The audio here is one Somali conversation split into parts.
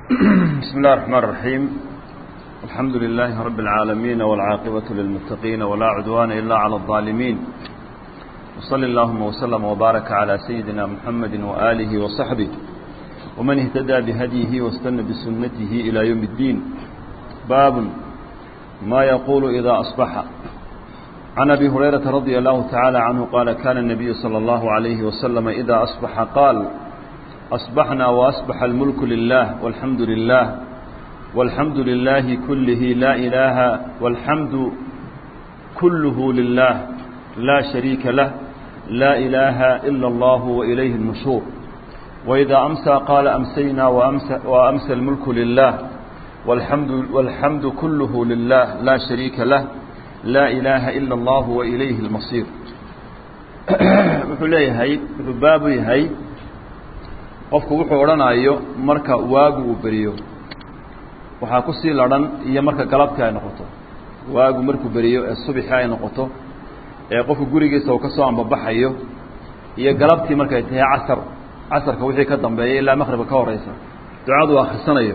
بسم الله الرحمن الرحيم الحمد لله رب العالمين والعاقبة للمتقين ولا عدوان إلا على الظالمين وصل اللهم وسلم وبارك على سيدنا محمد وآله وصحبه ومن اهتدى بهديه واستنى بسنته إلى يوم الدين باب ما يقول إذا أصبح عن أبي هريرة رضي الله تعالى عنه قال كان النبي صلى الله عليه وسلم إذا أصبح قال أصبحنا وأصبح الملك لله والحمد لله والحمد لله كله لا إله والحمد كله لله لا شريك له لا إله إلا الله وإليه النشور وإذا أمسى قال أمسينا وأمسى, وأمسى الملك لله والحمد, والحمد كله لله لا شريك له لا إله إلا الله وإليه المصير wuxuu leeyahay wuxuu baabu yahay qofku wuxuu odhanayo marka waagu uu beriyo waxaa ku sii ladhan iyo marka galabtii ay noqoto waagu markuu beriyo ee subixii ay noqoto ee qofku gurigiisa uu ka soo ambabaxayo iyo galabtii markay tahay casar casarka wixii ka dambeeya ilaa maqribka ka horeysa ducadu akhrisanayo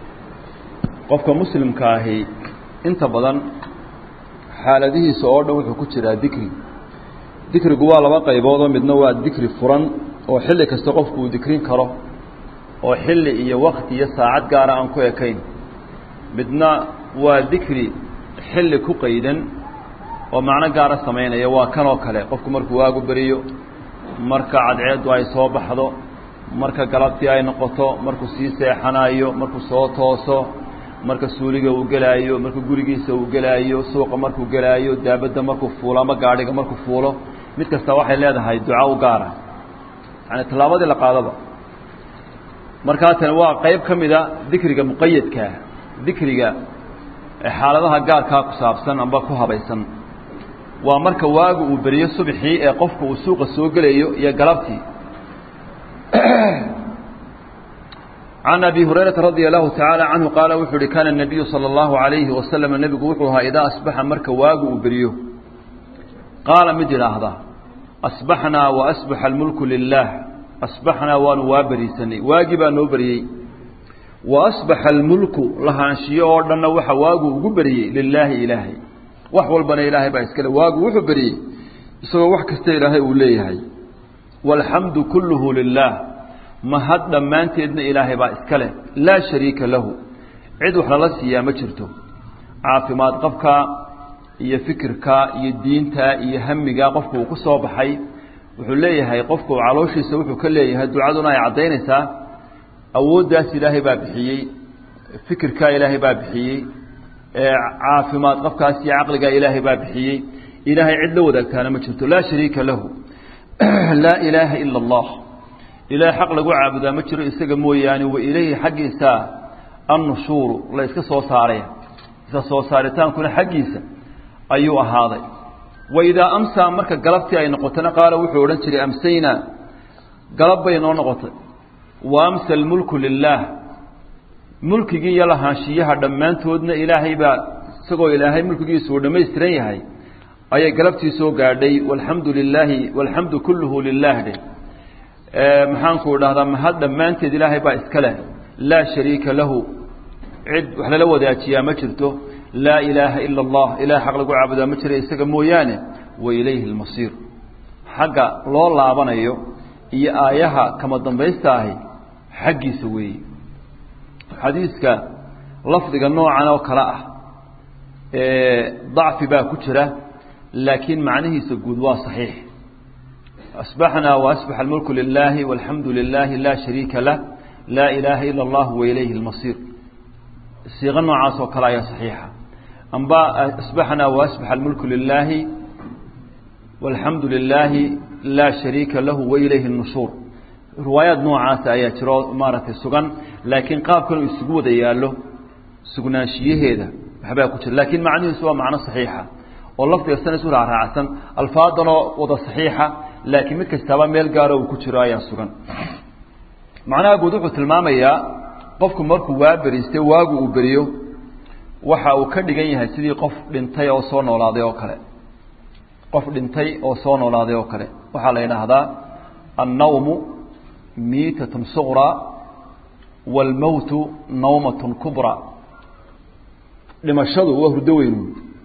qofka muslimka ahi inta badan xaaladihiisa oo dhan wuxuu ku jiraa dikri dikrigu waa laba qayboodoo midna waa dikri furan oo xilli kasta qofku uu dikrin karo oo xilli iyo wakti iyo saacad gaara aan ku ekayn midna waa dikri xilli ku qaydan oo macno gaara samaynaya waa kan oo kale qofku markuu waagu beriyo marka cadceeddu ay soo baxdo marka galabtii ay noqoto markuu sii seexanayo markuu soo tooso marka suuliga uu gelaayo marka gurigiisa uu gelaayo suuqa markuu gelaayo daabadda markuu fuulo ama gaadhiga markuu fuulo mid kasta waxay leedahay duca u gaara yani tallaabadii la qaadaba markaa tani waa qayb ka mida dikriga muqayadkaa dikriga xaaladaha gaarkaa ku saabsan amba ku habaysan waa marka waagu uu beriyo subxii ee qofku uu suuqa soo gelayo iyo galabtii can abi hurayrata radia allahu tacaala canhu qaala wuxuu uhi kaana الnabiyu salى اllahu عalayhi wasalam nebigu wuxuu ahaa idaa asbaxa marka waagu uu beriyo qaala mid idhaahda asbaxnaa waasbaxa almulku lilah asbaxnaa waanu waa beriisanay waagii baa noo beriyey waasbaxa almulku lahaanshiyo oo dhanna waxa waagu ugu beriyey lilaahi ilaahay wax walbana ilaahay baa iskale waagu wuxuu beriyey isagoo wax kasta ilaahay uu leeyahay waalxamdu kulluhu lilah mahad dhammaanteedna ilaahay baa iska leh laa shariika lahu cid wax lala siiyaa ma jirto caafimaad qabka iyo fikirka iyo diinta iyo hamiga qofku uu ku soo baxay wuxuu leeyahay qofku calooshiisa wuxuu ka leeyahay ducaduna ay caddaynaysaa awooddaas ilaahay baa bixiyey fikirkaa ilaahay baa bixiyey caafimaad qabkaas iyo caqligaa ilaahay baa bixiyey ilaahay cid la wadaagtaana ma jirto laa shariika lahu laa ilaaha ila allah ilaahay xaq lagu caabudaa ma jiro isaga mooyaane wa ilayhi xaggiisa annushuuru la iska soo saaray iska soo saaritaankuna xaggiisa ayuu ahaaday wa idaa amsaa marka galabtii ay noqotona qaala wuxuu odhan jiray amsaynaa galab bay noo noqotay wa amsa almulku lilaah mulkigii iyo lahaanshiyaha dhammaantoodna ilaahay baa isagoo ilaahay mulkigiisu uu dhammaystiran yahay ayay galabtii soo gaadhay walxamdu lilaahi walxamdu kulluhu lilah dheh maxaanku dhahdaa mahad dhammaanteed ilaahay baa iska leh laa shariika lahu cid wax lala wadaajiyaa ma jirto laa ilaaha ila allah ilahay xaq lagu caabudaa ma jira isaga mooyaane wa ilayhi almasiir xagga loo laabanayo iyo aayaha kama dambaysta ahi xaggiisa weeye xadiiska lafdiga noocan oo kale ah dacfi baa ku jira laakiin macnihiisa guud waa saxiix asbaxnaa waasbaxa almulku lilaahi walxamdu lilaahi laa shariika lah laa ilaaha ila allah wa ilayhi almasiir siiqo noocaas oo kale ayaa saxiixa amba asbaxnaa waasbaxa almulku lilaahi walxamdu lilaahi laa shariika lahu wa ilayhi nushuur riwaayaad noocaasa ayaa jiro maaragtay sugan laakiin qaabkan uu isugu wada yaallo sugnaanshiyaheeda waxbaa ku jira laakiin macnihiisu waa macno saxiixa oo lafdiga sana isu raaraacsan alfaadanoo wada saxiixa laakiin mid kastaaba meel gaaro uu ku jiro ayaa sugan macnaha guud wuxuu tilmaamayaa qofku markuu waa beriistay waagu uu beriyo waxa uu ka dhigan yahay sidii qof dhintay oo soo noolaaday oo kale qof dhintay oo soo noolaaday oo kale waxaa la yidhaahdaa annawmu miitatun suqraa wاlmowtu nawmaة kubra dhimashadu waa hurdo weynu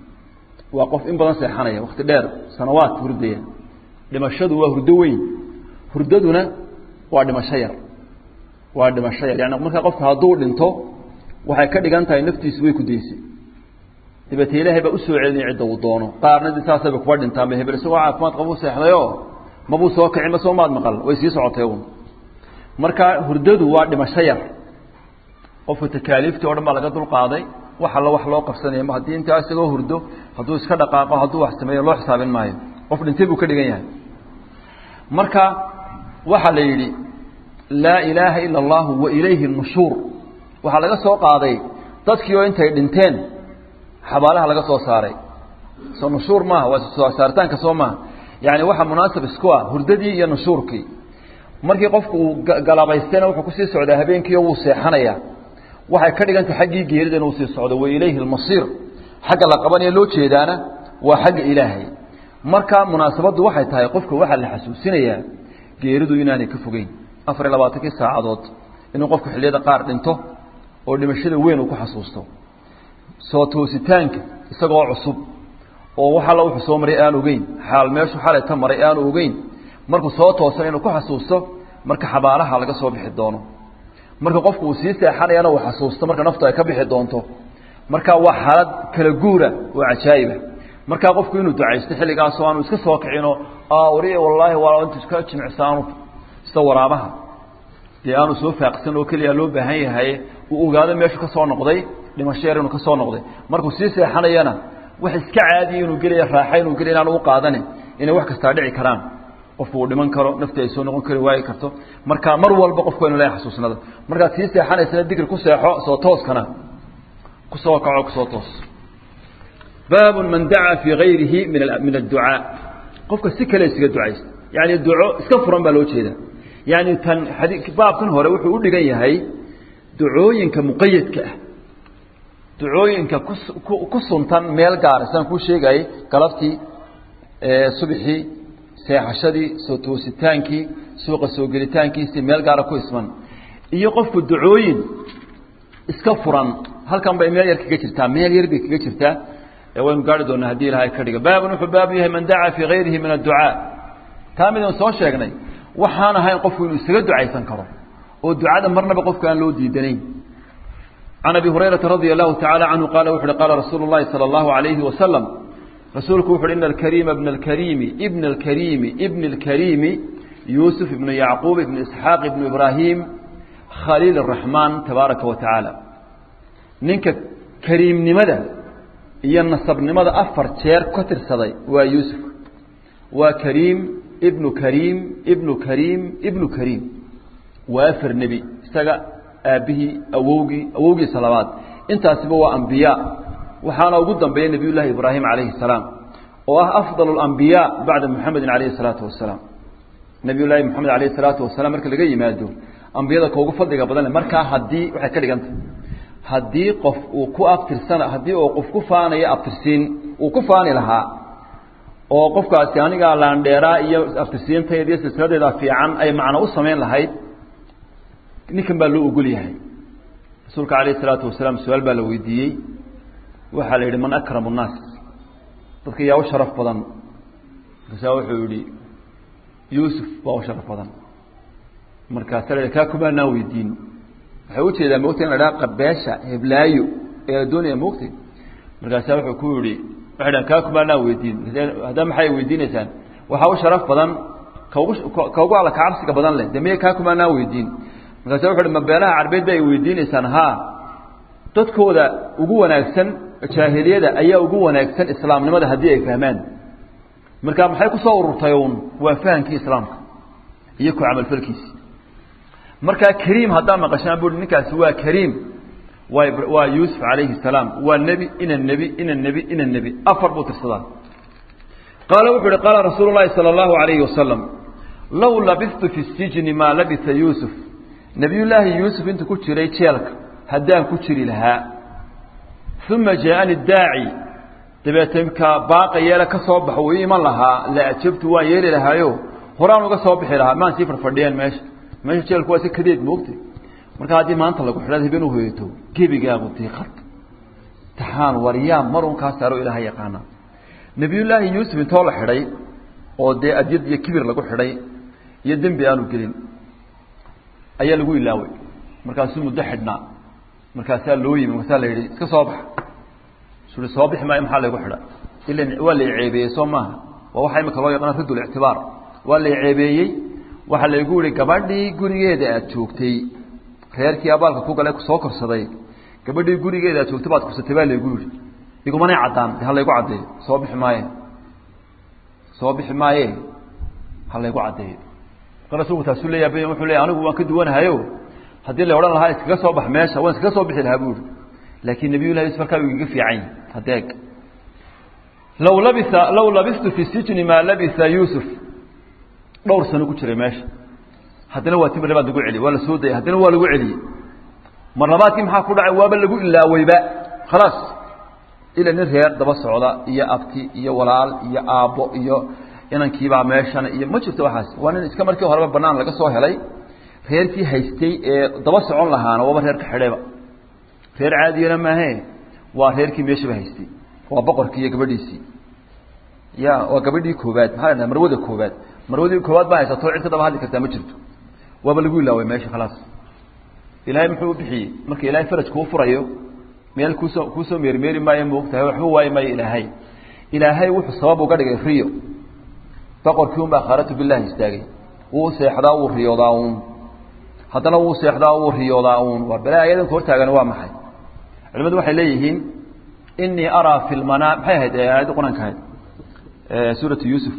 waa qof in badan seexanaya wakti dheer sanawaad hurdaya dhimashadu waa hurdo weyn hurdaduna waa dhimasho yar waa dhimasho yar yani markaa qofka hadduu dhinto waxay ka dhigan tahay naftiisu way ku daysay dabeete ilaahay baa usoo celinaya cidda uu doono qaarna di saasayba kuba dhintaan ba hebel isagoo caafimaad qabuu seexdayo mabuu soo kici ma soo maad maqal way sii socotay un marka hurdadu waa dhimasho yar qofka takaaliiftii o dhan baa laga dulqaaday wax alla wax loo qabsanaya ma haddii intaa isagoo hurdo hadduu iska dhaqaaqo hadduu wax sameeyo loo xisaabin maayo qof dhintay buu ka dhigan yahay marka waxaa la yidhi laa ilaaha ila allahu wa ilayhi nushuur waxaa laga soo qaaday dadkii oo intay dhinteen xabaalaha laga soo saaray soo nushuur maaha waa soo saaritaanka soo maaha yani waxaa munaasab isku ah hurdadii iyo nushuurkii markii qofku uu galabaystayna wuxuu kusii socdaa habeenkiio wuu seexanaya waxay ka dhigantay xaggii geerida inuu sii socdo wa ilayhi almasiir xagga la qabanaya loo jeedaana waa xagga ilaahay marka munaasabaddu waxay tahay qofka waxaa la xasuusinayaa geeridu inaanay ka fogeyn afar iyo labaatankii saacadood inuu qofku xilliyada qaar dhinto oo dhimashada weyn uu ku xasuusto soo toositaanka isagoo cusub oo wax alla wuxuu soo maray aan ogeyn xaal meeshu xalay ta maray aanu ogeyn markuu soo toosan inuu ku xasuusto marka xabaalaha laga soo bixi doono marka qofku uu sii seexanayana uu xasuusto marka naftu ay ka bixi doonto marka waa xaalad kala guura oo cajaa'iba markaa qofku inuu ducaysto xilligaasoo aanu iska soo kicino wari wallaahi waa intu iska jimicsaanu sida waraabaha dee aanu soo faaqsan oo keliya loo baahan yahay uu ogaado meeshu ka soo noqday dhimasho yar inuu ka soo noqday markuu sii seexanayana wax iska caadiya inuu gelaya raaxa inuu gelaya inaanu u qaadanin inay wax kastaa dhici karaan qofku uu dhiman karo nafti ay soo noqon kari waayi karto marka mar walba qofku inu leeyahay xasuusnada markaad sii seexanaysana dikri ku seexo soo tooskana kusoo kaco kusoo toos baabun man dacaa fii gayrihi min min adducaa qofka si kale isaga ducaysta yani duco iska furan baa loo jeeda yani tan baabkan hore wuxuu u dhigan yahay ducooyinka muqayadka ah ducooyinka ku ku suntan meel gaara sidaan kuu sheegayay galabtii subxii seexashadii soo toositaankii suuqa soo gelitaankiisii meel gaara ku isman iyo qofku ducooyin iska furan halkan bay meel yar kaga jirtaa meel yar bay kaga jirtaa waynu gaari doonaa haddii ilahay ka dhiga baabun wuxuu baabu yahay man dacaa fii gayrihi min adducaa taa midaan soo sheegnay waxaan ahayn qofku inuu isaga ducaysan karo oo ducada marnaba qofka aan loo diidanayn can abi hurayrata radia allahu tacala canhu qaala wuxu uhi qaala rasuulu llahi sala allahu alayhi wasalam rasuulku wuxu uhi ina alkariima bna alkariimi ibna alkariimi ibni alkariimi yuusuf ibnu yacquub ibnu isxaaq ibnu ibraahim khaliil araxmaan tabaaraka wa tacaala ninka kariimnimada iyo nasabnimada afar jeer ka tirsaday waa yuusuf waa kariim ibnu kariim ibnu kariim ibnu kariim waa afar nebi isaga aabbihii awowgii awowgiisa labaad intaasiba waa ambiyaa waxaana ugu dambeeya nebiy llaahi ibraahim calayhi salaam oo ah afdal اlambiyaa bacda muxamedin calayhi salaatu wasalaam nebiy llaahi moxamed alayhi salaatu wasalaam marka laga yimaado ambiyada ka ugu fadliga badan le markaa haddii waxay ka dhigantah haddii qof uu ku abtirsana haddii uu qof ku faanayo abtirsiin uu ku faani lahaa oo qofkaasi anigaa laandheeraa iyo abtirsiintayda iyo silsiladeeda fiican ay macno u samayn lahayd ninkan baa loo ogol yahay rasuulka alayh isalaatu wasalaam su-aal baa la weydiiyey waxaa la yidhi man akramu nnaas dadka yaa u sharaf badan markaasaa wuxuu yihi yuusuf baa u sharaf badan markaasa la kaa kumaanaan weydiin waxay ujeedaa mogta in la dhaha qabeesha heblaayo ee la doonaya mogta markaasaa wuxuu ku yihi waxay dhahan kaa kumaanaan weydiin haddaa maxay weydiinaysaan waxaa u sharaf badan kaugu ka ugu alla kacabsiga badan leh de miya kaa kumaanaan weydiin markaasa wuxu uhi ma beelaha carbeed ba ay weydiinaysaan haa dadkooda ugu wanaagsan jaahiliyada ayaa ugu wanaagsan islaamnimada haddii ay fahmaan marka maxay kusoo ururtay uun waa fahamkii islaamka iyo ku camalfalkiisi markaa kariim haddaa maqashaan bui ninkaasi waa kariim waa waa yuusuf calayhi salaam waa nebi ina nebi ina nebi ina nebi afar buu tirsadaa qaala wuxu uhi qaala rasuulu llahi sala allahu alayhi wasalam low labistu fi sijni maa labisa yuusuf nebiyullaahi yuusuf intuu ku jiray jeelka haddaan ku jiri lahaa uma jaaani daaci dabeete ka baaqa yeele ka soo baxo uu iman lahaa la ajabtu waan yeeli lahaayo horaan uga soo bixi lahaa maan sii farfadhiyeen meesha meesha jeelku waa si kadeed moogtay marka haddii maanta lagu xidhaad habeen u hoyato gebigaagu diiqad taxaan waryaa marun kaa saaro ilaaha yaqaana nebiyullaahi yuusuf intoo la xidhay oo dee adyad iyo kibir lagu xidhay iyo dembi aanu gelin ayaa lagu ilaaway markaasuu muddo xidhnaa markaasaa loo yimi markaasaa la yidhi iska soo bax sui soo bixi maayo maxaa laygu xidha ila waa la ceebeeyey soo maaha waa waxaa imika loo yaqaan ridd lictibaar waa la ceebeeyey waxaa laygu yihi gabadhii gurigeeda aad joogtay reerkii abaalka ku gale soo korsaday gabadhii gurigeeda aad joogtay baad kursatay baa laygu yihi igumanay caddaan de ha laygu caddeeyo soo bixi maaye soo bixi maaye ha laygu caddeeyo marka rasuulku taasuu leeyahay wuxuu leeyahy anigu waan ka duwanahayo haddii la odhan lahaa iskaga soo bax meesha waan iskaga soo bixi lahaa buuri laakiin nabiyullahi yusuf markaa uu igaga fiican hadeeg law labisa law labistu fi sijni maa labisa yuusuf dhowr sano ku jiray meesha haddana waa timir labaad lagu celiyey waa la soo dayay haddana waa lagu celiyey mar labaadkii maxaa ku dhacay waaba lagu ilaaweyba khalaas ila nin reer daba socda iyo abti iyo walaal iyo aabbo iyo inankiibaa meeshana iyo ma jirto waxaas waa nin iska markii horeba banaan laga soo helay reerkii haystay ee daba socon lahaana waaba reerka xidhayba reer caadiyana maahe waa reerkii meeshaba haystay waa boqorkii iyo gabadhiisii ya waa gabadhii koobaad maxaa la marwada koobaad marwadii koobaad baa haysato cid ka daba hadli kartaa ma jirto waaba lagu ilaaway meesha khalaas ilaahay muxuu u bixiyey marka ilaahay faraj kuu furayo meel kuusoo kuusoo meermeeri maayo moogtahay waxba waayi maayo ilaahay ilaahay wuxuu sabab uga dhigay riyo boqorkii un baa khaaratu billahi istaagay wuu seexdaa wuu riyoodaa uun haddana wuu seexdaa wuu riyoodaa uun waa bale ayadanka hortaagani waa maxay culimadu waxay leeyihiin inii araa fi lmanaam maxay ahayd aayadda qur-aanka ahayd suuratu yuusuf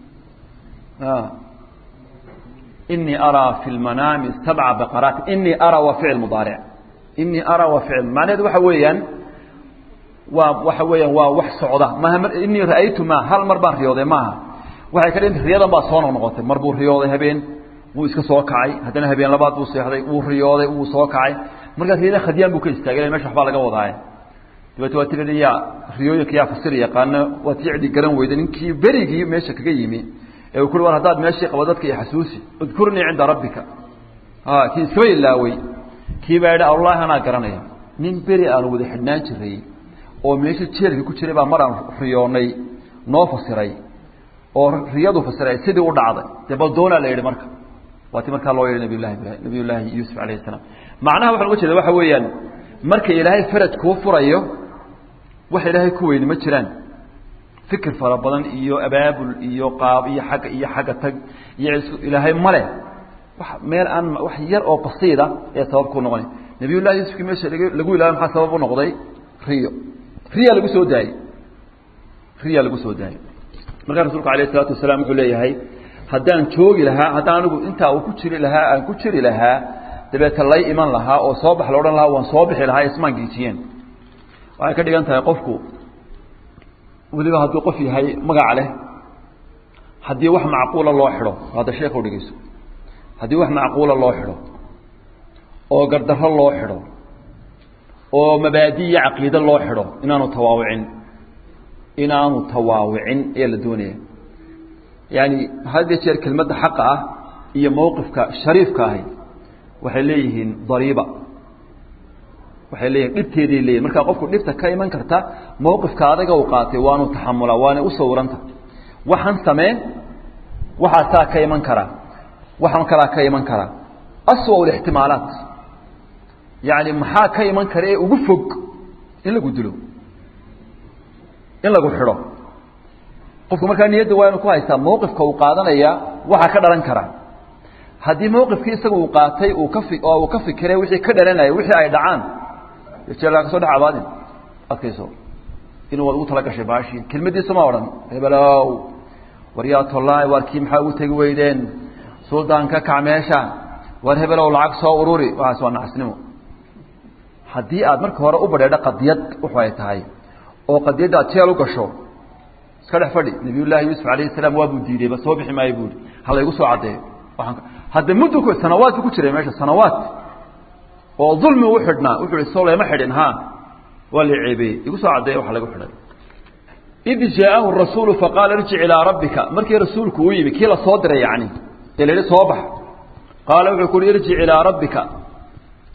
inii araa fi lmanaami sabca baqaraat inii araa waa ficil mudaaric inii araa waa ficil macnaheedu waxa weeyaan waa waxa weeyaan waa wax socda maaha inii ra'aytu ma hal mar baan riyooday maaha waxay ka dhiganta riyadan baa soo noqnoqotay mar buu riyooday habeen wuu iska soo kacay haddana habeen labaad buu seexday wuu riyooday wuu soo kacay markaas riyada khadyaan buu ka istaagay mesha waxbaa laga wadaaye dabeete waa tii yaa riyooyinka yaa fasir yaqaano waa tii cidi garan weyda ninkii berigii meesha kaga yimi ee uu kuri war haddaad meeshii qabo dadka iyo xasuusi udkurnii cinda rabbika kii iskaba ilaawey kii baa yidhi allahi anaa garanaya nin beri aanu wada xidhnaan jiray oo meesha jeelka ku jiray baa mar aan riyoonay noo fasiray oo riyadu fasiray sidii u dhacday dee bal doonaa la yidhi marka waa ti markaa loo yidhi nabiy llahi ibrahim nabiy llaahi yuusuf alayh salaam macnaha waxaan uga jeeda waxa weeyaan marka ilaahay faraj kuu furayo wax ilaahay ku weyni ma jiraan fikir fara badan iyo abaabul iyo qaab iyo xagga iyo xagga tag iyo ilaahay male wax meel aan wax yar oo basiida ee sabab ku noqonay nabiy llahi yuusufkii meesha lagu ilaaway maxaa sabab u noqday riyo riya lagu soo daayey riya lagu soo daayey markaa rasuulku alayh isalaatu wasalaam wuxuu leeyahay haddaan joogi lahaa haddaan anigu intaa uu ku jiri lahaa aan ku jiri lahaa dabeeta lay iman lahaa oo soo bax la odhan lahaa waan soo bixi lahaa ismaan giijiyeen waxay ka dhigan tahay qofku weliba hadduu qof yahay magac leh haddii wax macquula loo xidho hadda sheekhu dhegeyso haddii wax macquula loo xidho oo gardarro loo xidho oo mabaadi iyo caqiide loo xidho inaanu tawaawicin inaanu tawaawicin ayaa la doonaya yaani had iyo jeer kelmadda xaqa ah iyo mowqifka shariifka ahi waxay leeyihiin dariiba waxay leeyihin dhibteeday leeyihin markaa qofku dhibta ka iman karta mowqifka adaga u qaatay waanu taxamulaa waana u sawiranta waxaan samee waxaasaa ka iman karaa waxaan kalaa ka iman karaa aswa lixtimaalaat yani maxaa ka iman kara ee ugu fog in lagu dilo in lagu xidho qofku markaa niyadda waa inu ku haystaa mowqifka uu qaadanaya waxaa ka dhalan kara haddii mowqifkii isaga uu qaatay uu ka fi oo uu ka fikiray wixii ka dhalanaya wixii ay dhacaan jeelkaa ka soo dhex abaadin adkayso inuu waad ugu tala gashay baashii kelmadiisa ma odhan hebelow waryaa tollaay waar kii maxaa ugu tegi weydeen suldaan ka kac meesha waar hebelow lacag soo ururi waxaas waa nacasnimo haddii aad marka hore u badheedho qadiyad wuxu ay tahay oo qadiyadda aad jeel u gasho iska dhex fadhi nabiyullaahi yuusuf alayhi salaam waa buu diiday ba soo bixi maayo buuri ha laygu soo caddeeyo waaan hadda muddu ku sanawaadku ku jiray meesha sanawaad oo dulmi u xidhnaa wuxuu ihi soo lama xidhin ha waa la ceebeeyey igu soo caddeeya waxa lagu xidhay id jaa'ahu rasuulu faqaala irjic ilaa rabbika markii rasuulku uu yimi kii la soo diray yacni ee la yidhi soo bax qaala wuxuu ku uhi irjic ilaa rabbika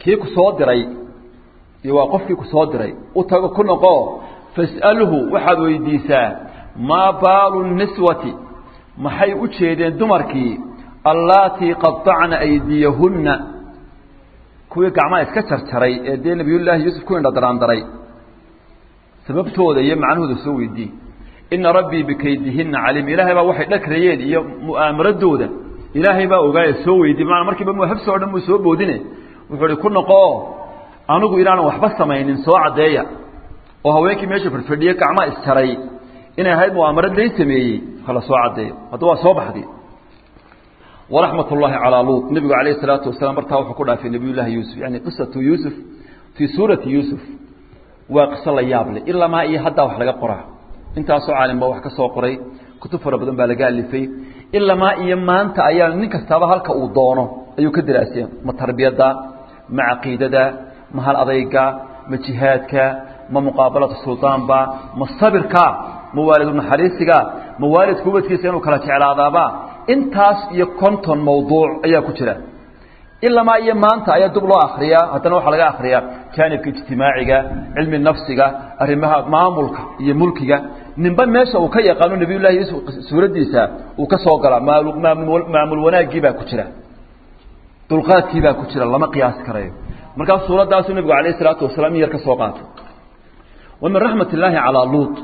kii ku soo diray iyo waa qofkii ku soo diray u tago ku noqo fas'alhu waxaad weydiisaa maa baalu niswati maxay u jeedeen dumarkii allaatii qadacna aydiyahunna kuwii gacmaha iska jarjaray ee dee nebiyullaahi yuusuf ku indhadaraandaray sababtooda iyo macnahooda soo weydii ina rabbii bikaydihinna caliim ilaahay baa waxay dhagrayeen iyo mu'aamaradooda ilaahay baa ogaaye soo weydiy maanaa markiiba muhabso o dhan muu soo boodine wuxuu hi ku noqoo anigu inaanan waxba samaynin soo caddeeya oo haweenkii meesha fadhfadhiye gacmaha isjaray inay ahayd mu'aamarad lay sameeyey hala soo caddeeyo hadda waa soo baxday waraxmat ullaahi calaa luut nebigu calayhi salaatu wasalaam martaa wuxuu ku dhaafay nebiyullaahi yuusuf yani qisatu yuusuf fii suurati yuusuf waa qiso la yaab leh ilamaa iyo haddaa wax laga qoraa intaasoo caalimba wax ka soo qoray kutub fara badan baa laga alifay ilamaa iyo maanta ayaa nin kastaaba halka uu doono ayuu ka daraaseen ma tarbiyadda ma caqiidada ma hal adayga ma jihaadka ma muqaabalatu suldaanba ma sabirka ma waalidu naxariisiga ma waalidka ubadkiisa inuu kala jeclaadaaba intaas iyo konton mawduuc ayaa ku jira ilamaa iyo maanta ayaa dub loo akriyaa haddana waxaa laga akriyaa jaanibka ijtimaaciga cilmi nafsiga arrimaha maamulka iyo mulkiga ninba meesha uu ka yaqaano nabiyullahi yuusuf suuraddiisa uu ka soo galaa maamul wanaaggii baa ku jira dulqaadkii baa ku jira lama qiyaasi karayo markaas suuraddaasuu nebigu alayh isalaatu wasalaam in yar ka soo qaatay wa min raxmat illaahi calaa luut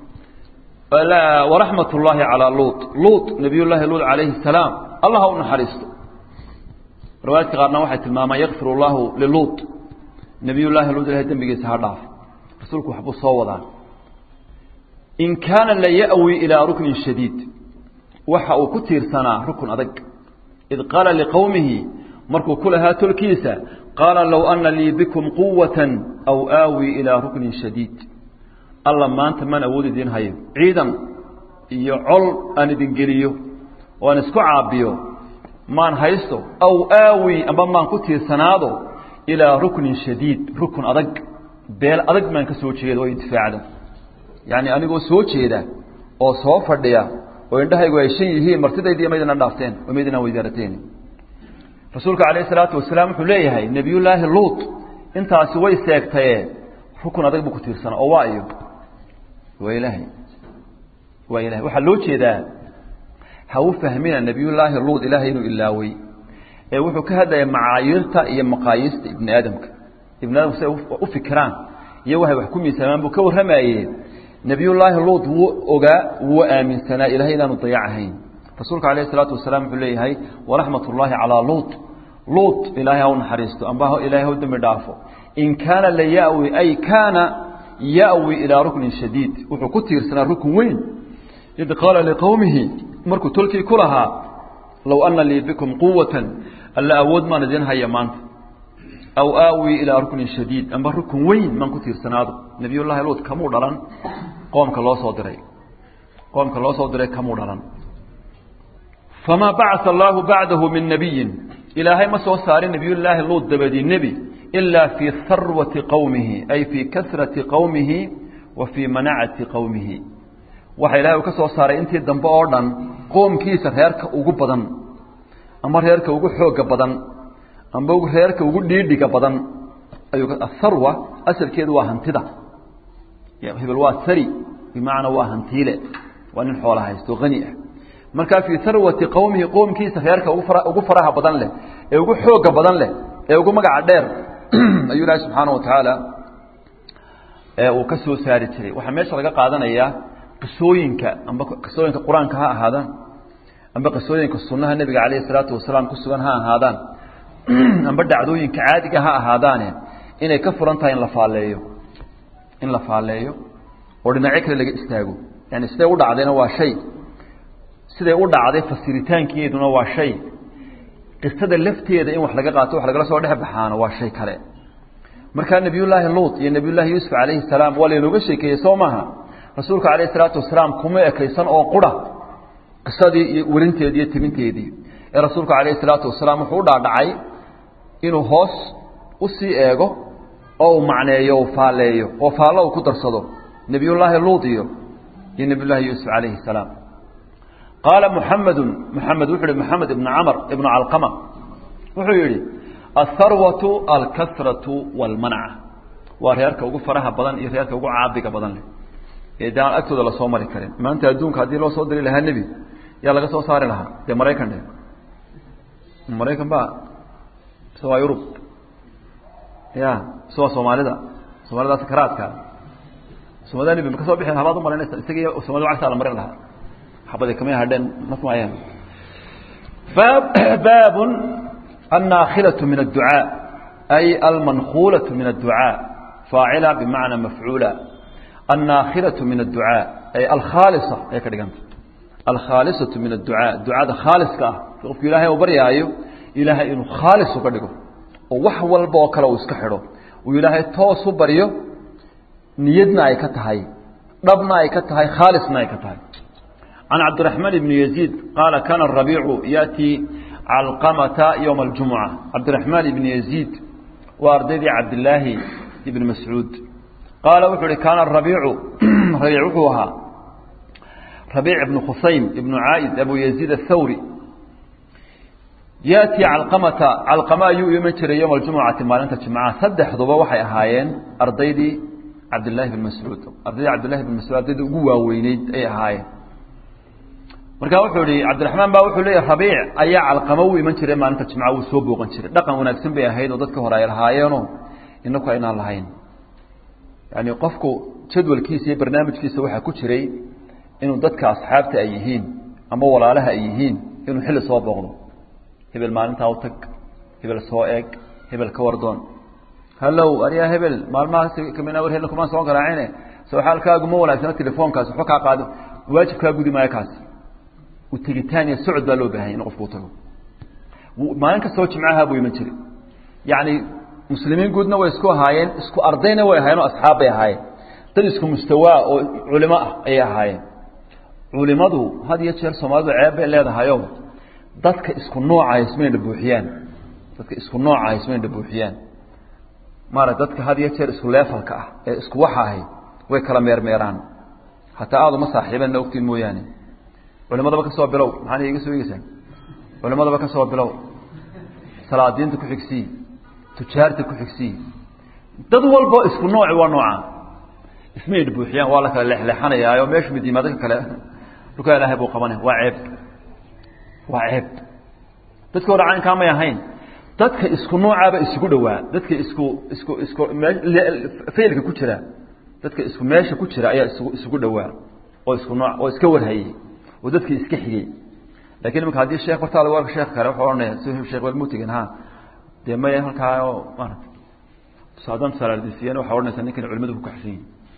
waraxmat ullaahi calaa luut luut nabiyullaahi luut calayhi salaam allah ha u naxariisto riwaayadka qaarna waxay tilmaamaan yakfir allahu liluut nabiyullaahi luut ilahay dembigiisa ha dhaaf rasuulku waxbuu soo wadaa in kaana la ya'wi ilaa ruknin shadiid waxa uu ku tiirsanaa rukun adag id qaala liqowmihi markuu ku lahaa tolkiisa qaala low ana lii bikum quwatan aw aawi ilaa ruknin shadiid alla maanta maan awood idiin hayo ciidan iyo col aan idin geliyo oo aan isku caabiyo maan haysto aw aawi amba maan ku tiirsanaado ilaa ruknin shadiid rukun adag beel adag maan ka soo jeeda oo intifaacda yacni anigoo soo jeeda oo soo fadhiya oo indhahaygu ay shan yihiin martidaydii maydina dhaafteen oo maydina weydaarateen rasuulka calayhi salaatu wasalaam wuxuu leeyahay nebiyullaahi luut intaasi way seegtaye rukun adag buu ku tiirsanaa oo waa iyo waa ilaahay waa ilahay waxaa loo jeedaa ha u fahmina nebiyullaahi luut ilaahay inuu ilaawey ee wuxuu ka hadlaya macaayiirta iyo maqaayiista ibni aadamka ibni aadamku si ay u fikiraan iyo waxay wax ku miisaamaan buu ka warramaye nebiyullaahi luut wuu ogaa wuu aaminsanaa ilahay inaanu dayacahayn rasuulka alayh isalaatu wasalaam wuxuu leeyahay waraxmat ullaahi calaa luut luut ilaahay ha u naxariisto amba ilaahay ha u dembi dhaafo in kaana la yawi ay kaana yawi ilaa ruknin shadiid wuxuu ku tiirsanaa rukun weyn id qaala liqowmihi markuu tolkii ku lahaa low ana lii bikum quwatan alla awood maan idin haya maanta aw aawi ilaa ruknin shadiid amba rukun weyn maan ku tiirsanaado nebiyullaahi luut kamuu dhalan qoomka loo soo diray qoomka loo soo diray kamuu dhalan famaa bacaa allaahu bacdahu min nabiyin ilaahay ma soo saarin nebiyullaahi luut dabadii nebi ilaa fii harwati qowmihi ay fii kasrati qowmihi wa fii manacati qowmihi waxa ilahay uu ka soo saaray intii dambe oo dhan qoomkiisa reerka ugu badan ama reerka ugu xooga badan amba reerka ugu dhiidhiga badan ayuu atharwa asalkeedu waa hantida hebel waa sari bimacnaa waa hantiile waa nin xoola haysto hani ah markaa fii harwati qowmihi qoomkiisa reerka ugu faraha badan leh ee ugu xooga badan leh ee ugu magaca dheer ayuu ilaahi subxaana wa tacaala uu ka soo saari jiray waxaa meesha laga qaadanayaa qisooyinka amba qisooyinka qur-aanka ha ahaadaan amba qisooyinka sunnaha nebiga calayhi salaatu wasalaam ku sugan ha ahaadaan amba dhacdooyinka caadiga ha ahaadaane inay ka furan tahay in la faaleeyo in la faaleeyo oo dhinacyo kale laga istaago yani siday u dhacdayna waa shay siday u dhacday fasiritaankeeduna waa shay qisada lafteeda in wax laga qaato wax lagala soo dhex baxaana waa shay kale markaa nebiyullaahi luut iyo nebiyullaahi yuusuf calayhi salaam waa laynooga sheekeeyey soo maaha rasuulka calayhi salaatu wasalaam kuma ekaysan oo qura qisadii iyo werinteedii iyo timinteedii ee rasuulka calayhi salaatu wasalaam wuxuu u dhaadhacay inuu hoos u sii eego oo uu macneeyo u faaleeyo oo faallo uu ku darsado nebiyullaahi luut iyo iyo nebiyullaahi yuusuf calayhi salaam qaala muxamedun muxamed wuxuu yihi moxamed ibnu camar ibnu calqama wuxuu yidhi atharwatu alkasratu walmanca waa reerka ugu faraha badan iyo reerka ugu caabiga badan leh ee de aan agtooda lasoo mari karin maanta adduunka haddii loo soo diri lahaa nebi yaa laga soo saari lahaa dee maraykan dhe maraykan ba mise waa yurub ya mise waa soomaalida soomaalida sakaraadka soomaalida nebi ma ka soo bixi habaad umalaynaysa isaga iyo somalida cagtaa la marin lahaa xabadi kamay hadheen masmaayaan baab baab الناخلة من الدعاء أي المنخولة من الدعاء فاعلة بمعنى مفعولة الناخلة من الدعاء أي الخالصة أي كدغنت الخالصة من الدعاء الدعاء خالص كا قف إلهي وبريايو إلهي إنه خالص كدغو ووح walba oo kale uu iska xidho uu ilaahay toos u bariyo niyadna ay ka tahay dhabna ay ka tahay khaalisna ay ka tahay عن عبد الرحمن بن يزيد قال كان الربيع يأتي علقمة يوم الجمعة عبد الرحمن بن يزيد وارددي عبد الله بن مسعود قال وحوري كان الربيع ربيع وحوها ربيع بن خصيم بن عائد أبو يزيد الثوري يأتي علقمة علقمة يؤمن يوم الجمعة ما أنت جمعة صدح ضبا وحي أهايين أرضيدي عبد الله بن مسعود أرضيدي عبد الله بن مسعود أرضيدي قوة وينيد أي أهايين marka wuxuu ihi cabdiraxmaan baa wuxuu leeyahy rabiic ayaa calqamo u iman jiray maalinta jimca wuu soo booqan jiray dhaqan wanaagsan bay ahayd oo dadka hore ay lahaayeenoo inaku aynaan lahayn yani qofku jadwalkiisa iyo barnaamijkiisa waxaa ku jiray inuu dadka asxaabta ay yihiin ama walaalaha ay yihiin inuu xilli soo booqdo hebel maalintaa u tag hebel soo eeg hebel ka wardoon hallow aryaa hebel maalmahaas kamina war hebel kumaan soo garaacine soo xaalkaaguma wanaagsana telefoonkaas waxba kaa qaado waajib kaa gudi maayo kaas tegitaan iyo socod baa loo baahanya in qofku u tago maalin kastoo jimcaha buu iman jiray yacni muslimiin guudna way isku ahaayeen isku ardayna way ahaayeen oo asxaab bay ahaayeen dad isku mustawaa oo culimo ah ayay ahaayeen culimadu had iyo jeer soomaalidu ceeb bay leedahayo dadka isku nooca ismayna buuxiyaan dadka isku nooca ismayna buuxiyaan maarata dadka had iyo jeer isku leefalka ah ee isku waxa ahay way kala meermeeraan hataa aada uma saaxiibanna ogtiin mooyaane culimadaba ka soo bilow maxaana iga soo eegeysaa culimadaba ka soo bilow salaadiinta ku xigsii tujaarta ku xigsii dad walbo isku nooci waa nooca ismay buuxiyaan waa la kala leexleexanayaayo meeshu mid yimaado ka kale dhulkaa ilaahay buu qabanaya waa ceeb waa ceeb dadka hore caynkaa may ahayn dadka isku noocaaba isugu dhowaa dadka isku isku isku faylka ku jira dadka isku meesha ku jira ayaa isugu isugu dhowaa oo isku nooc oo iska warhayey oo dadkii iska xigay lakin imika haddii sheekh hortaada waa sheekh kale wuxuu ohanaya si sheekh walmutigan ha dee maya halkaa oo maarata haddaan tusaalaadisiiyana waxaa odhanaysaa ninkan culimadu ku kaxsan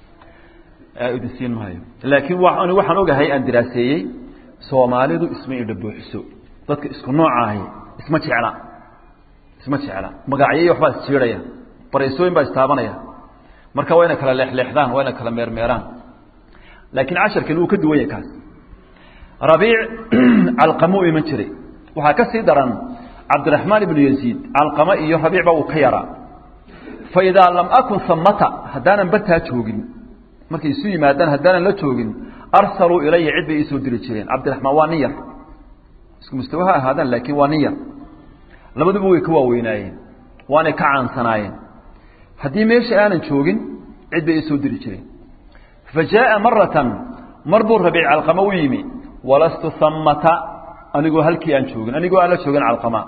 yihin idinsiin maayo laakiin wa ani waxaan ogahay aan diraaseeyey soomaalidu isma indha buuxiso dadka isku nooca ahi isma jecla isma jecla magacyayo waxbaa isjiiraya baraysooyin baa istaabanaya marka waa ina kala leexleexdaan waa ina kala meermeeraan laakiin casharkan wuu ka duwan yahay kaas rabiic calqamo u iman jiray waxaa ka sii daran cabdiraxmaan ibnu yaziid calqamo iyo rabiicba uu ka yaraa fa idaa lam akun samata haddaanan bartaa joogin markay isu yimaadaan haddaanan la joogin arsaluu ilaya cid bay iisoo diri jireen cabdiraxmaan waa nin yar isku mustawa ha ahaadaan laakiin waa nin yar labaduba way ka waaweynaayeen waanay ka caansanaayeen haddii meesha aanan joogin cid bay iisoo diri jireen fa jaaa maratan mar buu rabiic calqamo u yimi walastu samata anigoo halkii aan joogin anigoo aan la joogin calqama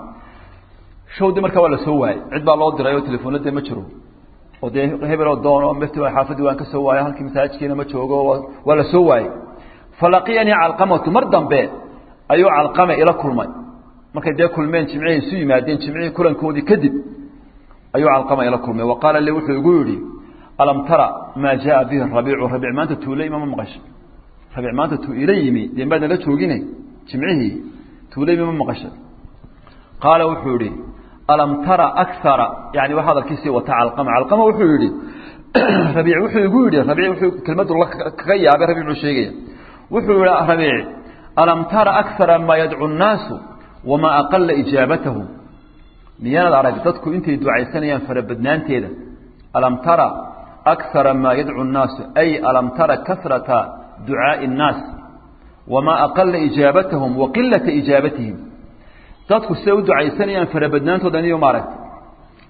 shawdi markaa waa la soo waayey cid baa loo diray oo telefoonadee ma jiro oo dee hebeloo doono mft xaafadii waan ka soo waayo halkii masaajidkiina ma joogo waa la soo waayey falaqiyanii calqamatu mar dambe ayuu calqame ila kulmay markay dee kulmeen jimcihii isu yimaadeen jimcihii kulankoodii kadib ayuu calqama ila kulmay wa qaala li wuxuu igu yidhi alam tara maa jaaa bihi rabiicu rabiic maanta tuule ima ma maqashay rabiic maanta tuu ila yimi dee maadna la joogine jimcihii tuule ima ma maqashay qaala wuxuu yihi alam tara akara yani waa hadalkiisii wata calqama calqama wuxuu yihi rabiic wuxuu igu yidhi rabiic wuxuu kelmadu kaga yaabay rabiicuu sheegaya wuxuu yihi rabiic alam tara akara maa yadcu nnaasu wamaa aqala ijaabatahu miyaanad arag dadku intay ducaysanayaan farabadnaanteeda alam tara akara maa yadcu nnaasu ay alam tara kasrata ducaaءi الnaas wamaa aqala ijaabatahum wa qilata ijaabatihim dadku siday u ducaysanayaan farabadnaantooda niyo maaragta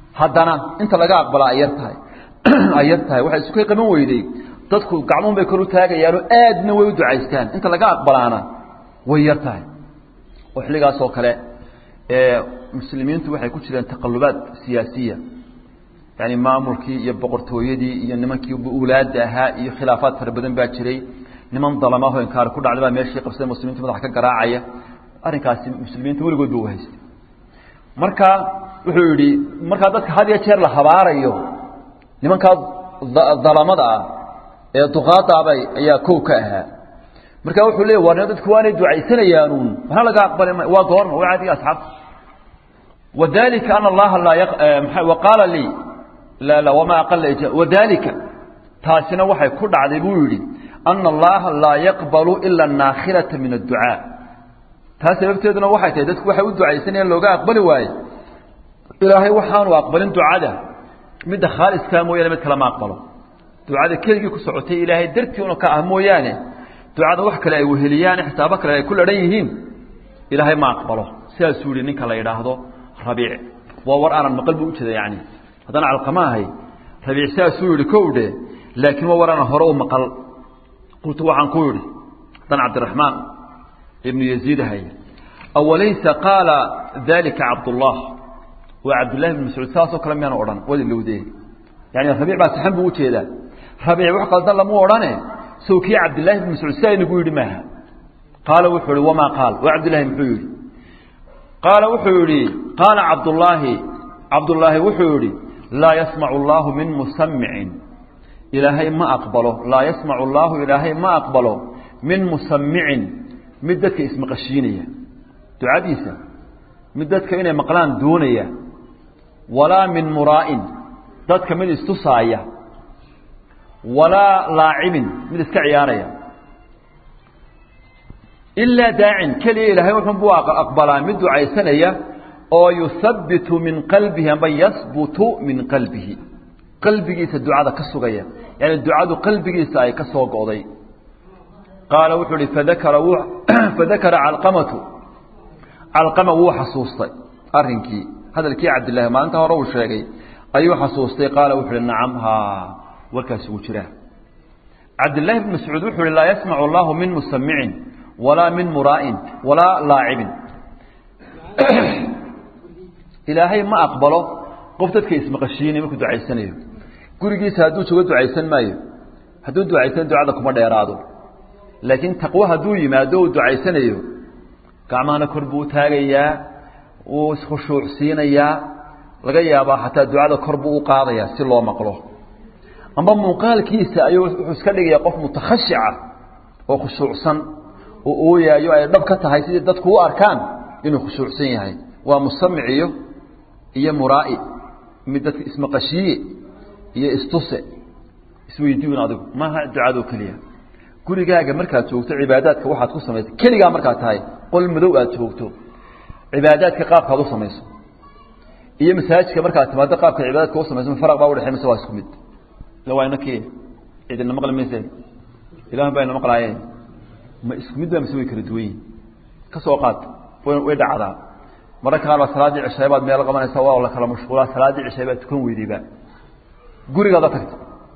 haddana inta laga aqbalaa ay yar tahay ay yar tahay waxay isu ka qaban weyday dadku gacmuun bay kor u taagayaanoo aadna way u ducaystaan inta laga aqbalaana way yar tahay oo xilligaas oo kale muslimiintu waxay ku jireen taqalubaad siyaasiya yani maamulkii iyo boqortooyadii iyo nimankii ulaada ahaa iyo khilaafaad fara badan baa jiray niman dalamaho inkaar ku dhacday baa meeshii qabsada muslimiinta madaxa ka garaacaya arrinkaasi muslimiinta weligood ba u haystay marka wuxuu yidhi markaa dadka had iyo jeer la habaarayo nimankaa dalamada ah ee duqaadaabay ayaa kow ka ahaa marka wuxuu leey war dadku waanay ducaysanayaanuun waxna laga aqbali ma waa goorma waa caadiga asxaabta wadalika ana allaha laa waqaala lii la la wamaa aqala wadalika taasina waxay ku dhacday buu yidhi ana allaha laa yaqbalu ila anaakhilata min adducaa taas sababteeduna waxay tahay dadku waxay u ducaysanayaan looga aqbali waaye ilaahay waxaanu aqbalin ducada midda khaaliskaa mooyaane mid kale ma aqbalo ducada keligii ku socotay ilaahay dartii una ka ah mooyaane ducada wax kale ay weheliyaan xisaabo kale ay ku ladhan yihiin ilaahay ma aqbalo sidaasuu yihi ninka la yidhaahdo rabiic waa war aanan maqal buu ujeeda yani haddana calqama ahay rabiic sidaasuu yihi kow dhe laakiin waa war aanan hore u maqal qultu waxaan ku yidhi dan cabdiraxmaan ibnu yaziid ahay awalaysa qaala dalika cabdullah waa cabdullahi bn mascuud saasoo kale miyaanu odhan wada lowdee yani rabiic baa saxan buu ujeedaa rabiic wax qaldan lamu odhane sow kii cabdillaahi bn mascuud sidaa inagu yidhi maaha qaala wuxuu yihi wamaa qaal waa cabdillahi muxuu yidhi qaala wuxuu yidhi qaala cabdullaahi cabdullaahi wuxuu yidhi laa yasmacu allaahu min musamicin ilaahay ma aqbalo laa yasmacu allaahu ilaahay ma aqbalo min musamicin mid dadka ismaqashiinaya ducadiisa mid dadka inay maqlaan doonaya walaa min muraa'in dadka mid istusaaya walaa laacibin mid iska ciyaaraya ilaa daacin keliya ilaahay wuxun buu aqbalaa mid ducaysanaya oo yuhabbitu min qalbihi amba yasbutu min qalbihi qalbigiisa ducada ka sugaya yani ducadu qalbigiisa ay ka soo go'day qaala wuxuu uhi fadakara w fadakara calqamatu calqama wuu xasuustay arrinkii hadalkii cabdillahi maalinta hore uu sheegay ayuu xasuustay qaala wuxu uhi nacam haa warkaasi wuu jiraa cabdillaahi bn mascuud wuxuu uhi laa yasmacu allahu min musamicin walaa min muraa'in walaa laacibin ilaahay ma aqbalo qof dadka ismaqashiinay markuu ducaysanayo gurigiisa hadduu joogo ducaysan maayo hadduu ducaysan ducada kuma dheeraado laakiin taqwo hadduu yimaado uu ducaysanayo gacmahana kor buu taagayaa wuu iskhushuucsiinayaa laga yaabaa xataa ducada kor buu u qaadayaa si loo maqlo amba muuqaalkiisa ayuu wuxuu iska dhigayaa qof mutakhashica oo khushuucsan oo ooyaayo ay dhab ka tahay sidii dadku u arkaan inuu khushuucsan yahay waa musamiciyo iyo muraa'i mid dadka ismaqashiiye iyo istuse isweydiin adigu maaha ducadoo keliya gurigaaga markaad joogto cibaadaadka waxaad ku samaysay keligaa markaad tahay qol madow aad joogto cibaadaadka qaabkaad u samayso iyo masaajidka markaad timaado qaabka cibaadaadka u samayso faraq baa udhexey mise waa isku mid ila waa inakii cidina maqli mayse ilahan baa ina maqlaayeen ma isku mid baa mise way kala duwan yihin ka soo qaad way dhacdaa mararka qaar baa salaaddii cishaay baad meel qabanaysa waa la kala mashquulaa salaaddii cishaay baad tukan weydayba gurigaada tagta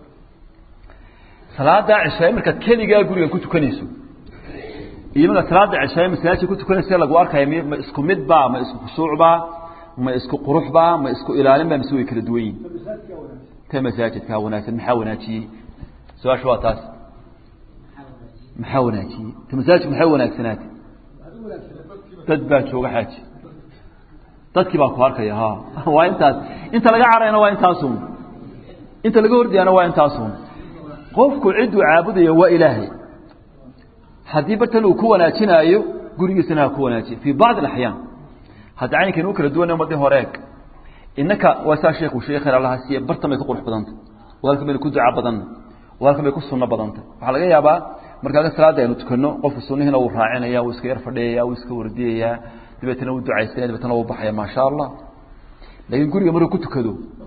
salaada cishaay markaad keligaa guriga ku tukanayso iyo markaad salaada cishaay masaajidka ku tukanaysa lagu arkaya ma isku midbaa ma isku khushuucbaa ma isku quruxbaa ma isku ilaalinbaa mise way kala duwan yihin ta masaajidkaa wanaagsan maxaa wanaajiyey su-aasha waa taas maxaa wanaajiyey ta masaajidku maxay wanaagsanaatay dad baa jooga xaaji dadkii baa ku arkaya ha waa intaas inta laga carayna waa intaasun inta laga hordayaana waa intaasun qofku cidduu caabudayo waa ilaahay haddii bartan uu ku wanaajinaayo gurigiisana ha ku wanaajiye fii bacdi alaxyaan hadda caynkan u kala duwana umadii horeeg innaka waa saa sheekhu sheekheer allaha siiye bartan bay ka qurux badanta waa halkan baynu ku duca badanna waa halkan bay ku sunno badanta waxaa laga yaabaa markaa salaada aynu tukanno qofku sunnihiina wuu raacinaya wuu iska yar fadhiyaya wuu iska wardiyayaa dabeetna wuu ducaysanaya dabeetna wuu baxaya maasha allah laakiin guriga markuu ku tukado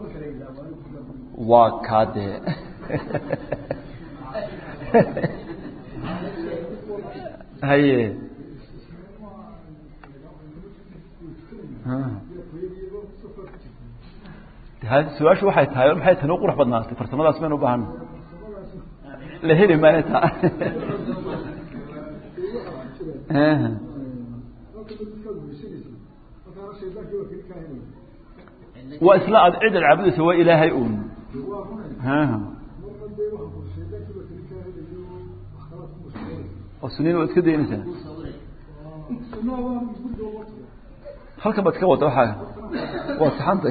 waa kaa dee haye su-aashu waxay tahay maxay tani u qurux badnaatay farsamadaas maynu u baahana la heli maayo taa waa isla ad cid ad caabudaysa waa ilaahay un oo suniin waad iska daynaysaa halkan baad iska wada waxaa waa saxantay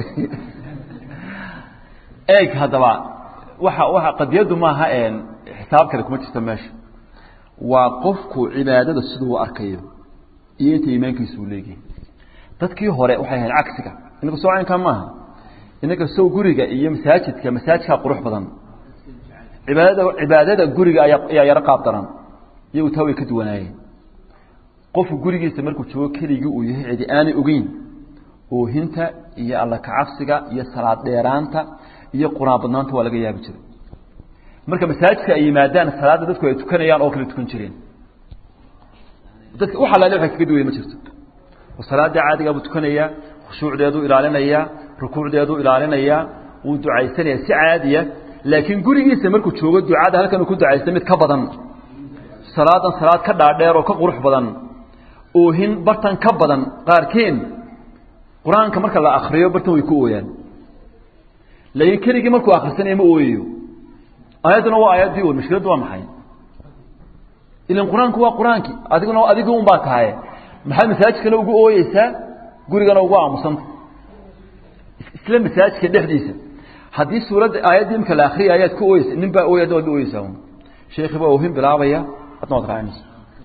eeg haddaba waxa waxa qadiyaddu maaha xisaab kale kuma jirta meesha waa qofku cibaadada siduu u arkayo iyo inta iimaankiisu uu leeyahay dadkii hore waxay ahayd cagsiga inaga soo caynkaa maaha inaga sow guriga iyo masaajidka masaajidkaa qurux badan cibaadada cibaadada guriga ayaa ayaa yaro qaab daran iyagu taa way ka duwanaayeen qofku gurigiisa markuu joogo keligii uu yahay cidi aanay ogeyn oohinta iyo alla kacabsiga iyo salaad dheeraanta iyo quraan badnaanta waa laga yaabi jiray marka masaajidka ay yimaadaan salaadda dadku ay tukanayaan oo kale tukan jireen dadka wax alaale waxay kaga duwaya ma jirto oo salaadda caadigaa buu tukanayaa khushuucdeeduu ilaalinayaa rukuucdeeduu ilaalinayaa wuu ducaysanayaa si caadiya laakiin gurigiisa markuu joogo ducada halkan uu ku ducaysta mid ka badan salaadan salaad ka dhaadheer oo ka qurux badan oohin bartan ka badan qaarkeen qur-aanka marka la akriyo bartan way ku ooyaan laakiin keligii markuu akrisanaya ma ooyayo aayadduna waa aayaddii un mashkiladdu waa maxay ilan qur-aanku waa qur-aankii adiguna adigii un baa tahay maxaad masaajidkana ugu ooyeysaa gurigana ugu aamusanta isla masaajidka dhexdiisa haddii suuradda aayaddii imka la akriya ayaad ku ooyeysa nin baa ooya adna waad ooyeysaa un sheekii baa oohin bilaabaya adna waad raacinaysa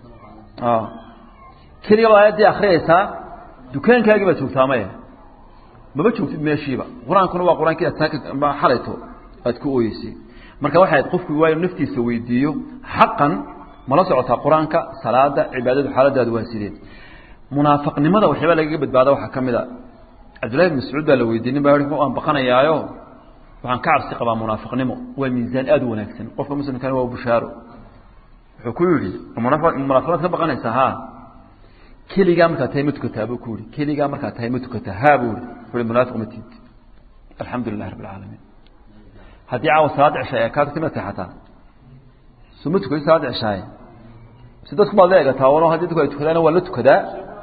keliga baad aayaddii akriyaysaa dukaankaagii baad joogtaa maya maba joogtid meeshiiba qur-aankuna waa qur-aankii aad saaka xalayto aad ku ooyeysay marka waxay ahayd qofku waa inuu naftiisa weydiiyo xaqan mala socotaa qur-aanka salaada cibaadadu xaaladaadu waa sidee munaafiqnimada waxyaaba lagaga badbaada waxaa ka mid a cabdullahi bin mascuud baa la weydiiyey nin baa i waan baqanayaayo waxaan ka cabsi qabaa munaafiqnimo waa miisaan aada u wanaagsan qofka muslimkana waa bushaaro wuxuu ku yidhi munaafiqaad ka baqanaysaa ha keligaa markaa tahay ma tukataa buu ku yihi keligaa markaa tahay ma tukataa ha buu yihi wuxuu munaafiq ma tiid alxamdu lilahi rabbi alcaalamiin haddii caawa salaad ceshaay kaa tagtay ma seexataa soo ma tukaday salaad ceshaaye si dadku baad la egataa wano haddii dadku ay tukadaana waa la tukadaa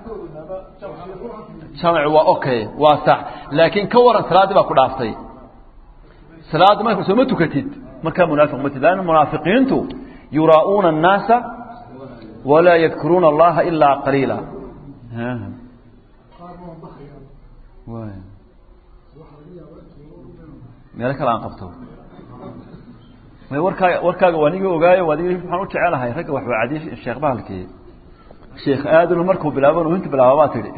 jamacu waa okay waa sax laakiin ka waran salaaddii baa ku dhaaftay salaadda marka soo ma tukatid markaa munaafiq ma tid laanna munaafiqiintu yuraa'uuna annaasa walaa yadkuruuna allaha ilaa qaliila meelo kale aan qabto may warkaaga warkaaga waa niga ogaayo waa niga waxaan u jecelahay ragga wax waa cadiy sheekh bahalkii sheekh aadanu markuu bilaabo nuhinta bilaaba baa tidhi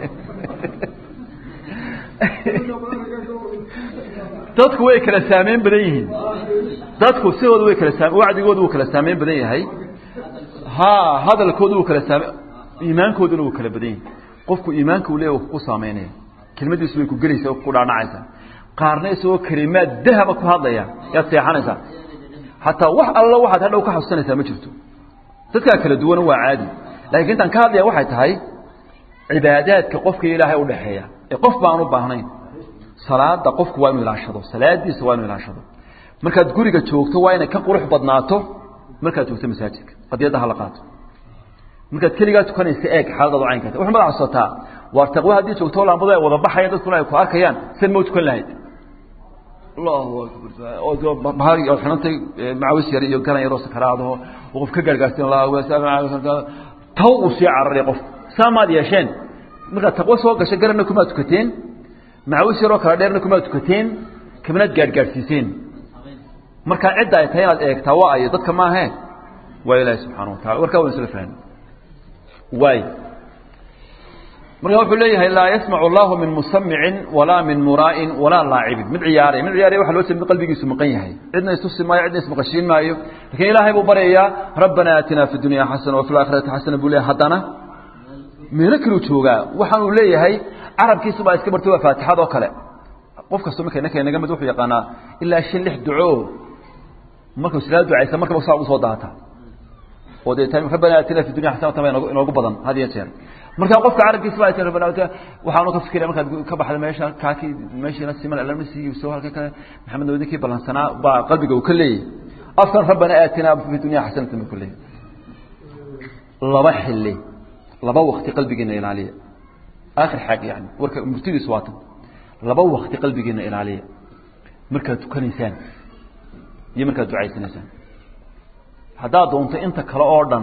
dadku way kala saameyn badan yihiin dadku sidooda way kala saam wacdigoodu wuu kala saameyn badan yahay ha hadalkoodu wuu kala saame iimaankooduna wuu kala badan yahay qofku iimaanka uu leeya wuu ku saameynaya kelmadiisu way ku gelaysaa ku dhaanacaysaa qaarna isagoo kelimaad dahaba ku hadlaya yaad seexanaysaa hataa wax alla waxaad hadhow ka xasuusanaysaa ma jirto dadkaa kala duwan waa caadi laakiin intaan ka hadlaya waxay tahay cibaadaadka qofka ilaahay udhaxeeya ee qof baan u baahnayn salaada qofku waa inuu ilaashado salaadiisa waa inuu ilaashado markaad guriga joogto waa inay ka qurux badnaato markaad joogto masaajidka qadiyadda hala qaato markaad keligaa tukanaysa eeg xaaladaadu caynkaata wuxuu madax codsataa waar taqwe haddii joogto laambadu ay wada baxayaan dadkuna ay ku arkayaan sen ma u tukan lahayd allahu akbar bahal oo xidhantay macawis yar iyo garan yaroo sakaraadaho oo qof ka gaargaarsin taw uu sii cararay qof saa maad yeesheen markaad taqwo soo gasho garanna kumaad tukateen macawis yaroo kala dheerna kumaad tukateen kamanaad gaadhgaadhsiiseen markaa cidda ay tahay inaad eegtaa waa ayo dadka maahe waa ilaahi subxaana wa tacala warkaa waan isla fahmi waay marka wuxuu leeyahay laa yasmacu allahu min musamicin walaa min muraa'in walaa laacibin mid ciyaaray mid ciyaaray waxa loo jeeda mid qalbigiisu maqan yahay cidna istusi maayo cidna ismaqashiin maayo lakiin ilaahay buu baryayaa rabbana aatina fi dunya xasana wa fi laakhirati xasana buu leeyahay haddana meelo kaluu joogaa waxaan uu leeyahay carabkiisu baa iska bartay waa faatixad oo kale qof kastoo marka inaka inaga mid wuxuu yaqaanaa ilaa shan lix duco markuu silaa ducaysa markaba saa ugu soo daata oo dee tan rabbana aatina fi dunya xasanatan baa inoogu- inoogu badan had iyo jeer marka qofka carabkiisa baa rabbana aatina waxaanu ka fikiraya markaad ka baxda meesha kaakii meeshiina siman alama siiyo soo halka kale maxamed wadinkii ballansanaa baa qalbiga uu ka leeyahay afkan rabbana aatina fi dunya xasanatan buu ka leeyahay laba xilli laba waqti qalbigeena ilaaliya aakhir xaag yani warka murtidiisu waa tan laba waqti qalbigeena ilaaliya markaad tukanaysaan iyo markaad ducaysanaysaan haddaad doonto inta kale oo dhan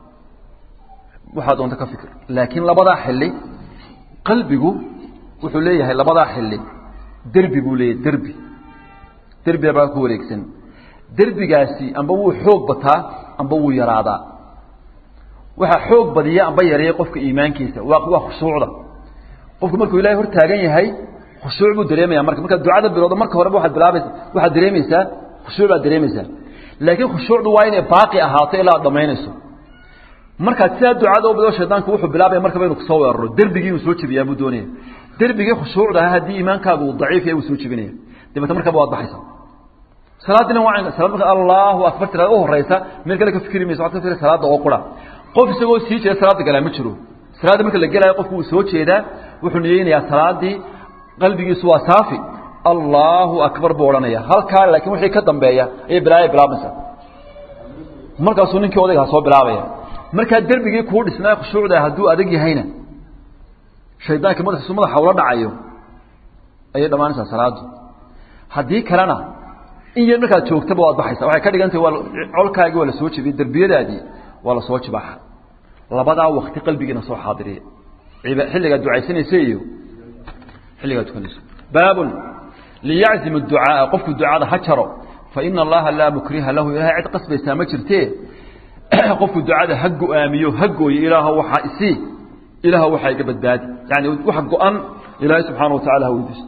waxaad doonto ka fikir laakiin labadaa xilli qalbigu wuxuu leeyahay labadaa xilli derbi buu leeyahay derbi derbiga baa ku wareegsan derbigaasi amba wuu xoog bataa amba wuu yaraadaa waxaa xoog badiya amba yareeya qofka iimaankiisa waa waa khushuucda qofku markuu ilahay hor taagan yahay khushuuc buu dareemaya marka markaad ducada bilowdo marka horeba waxaad bilaabaysa waxaad dareemaysaa khushuuc baad dareemaysaa laakiin khushuucdu waa inay baaqi ahaato ilaa aad dhamaynayso markaad sidaa ducada u bido shaydaanku wuxuu bilaabaya markaba inuu kusoo weeraro derbigii inuu soo jebiyaa buu doonaya derbigii khushuucda ahaa haddii iimaankaagu uu daciif yahay wuu soo jebinaya dabeetna markaba waad baxaysaa salaadina waa salaad marka allahu akbar tirada u horeysa meel kale ka fikri mayso waxaad ka fikri salaada oo qura qof isagoo sii jeeda salaada galaa ma jiro salaada marka la gelayo qofku wuu soo jeedaa wuxuu niyeynayaa salaadii qalbigiisu waa saafi allahu akbar buu odhanaya halkaa laakiin wixii ka dambeeya ayay bilaaya bilaabmaysaa markaasuu ninkii odaygaa soo bilaabaya markaa derbigii kuu dhisnaa khushuucda hadduu adag yahayna shaydaanka madaxiisu madaxa ula dhacayo ayay dhammaanaysaa salaadu haddii kalena in yar markaad joogtaba waad baxaysa waxay ka dhigan tahay waa colkaagii waa la soo jebiyey derbiyadaadii waa la soo jibaaxa labadaa wakti qalbigiina soo xaadiriya ciba- xilligaad ducaysanaysa iyo xilligaad tukanayso baabun liyaczim ducaaa qofku ducada ha jaro faina allaha laa mukriha lahu ilahay cid qasbaysaa ma jirtee qofku ducada ha go-aamiyo ha gooyo ilaaha waxaa isii ilaaha waxaa iga badbaadi yani wax go-an ilaahay subxaana wa tacala ha weydiisto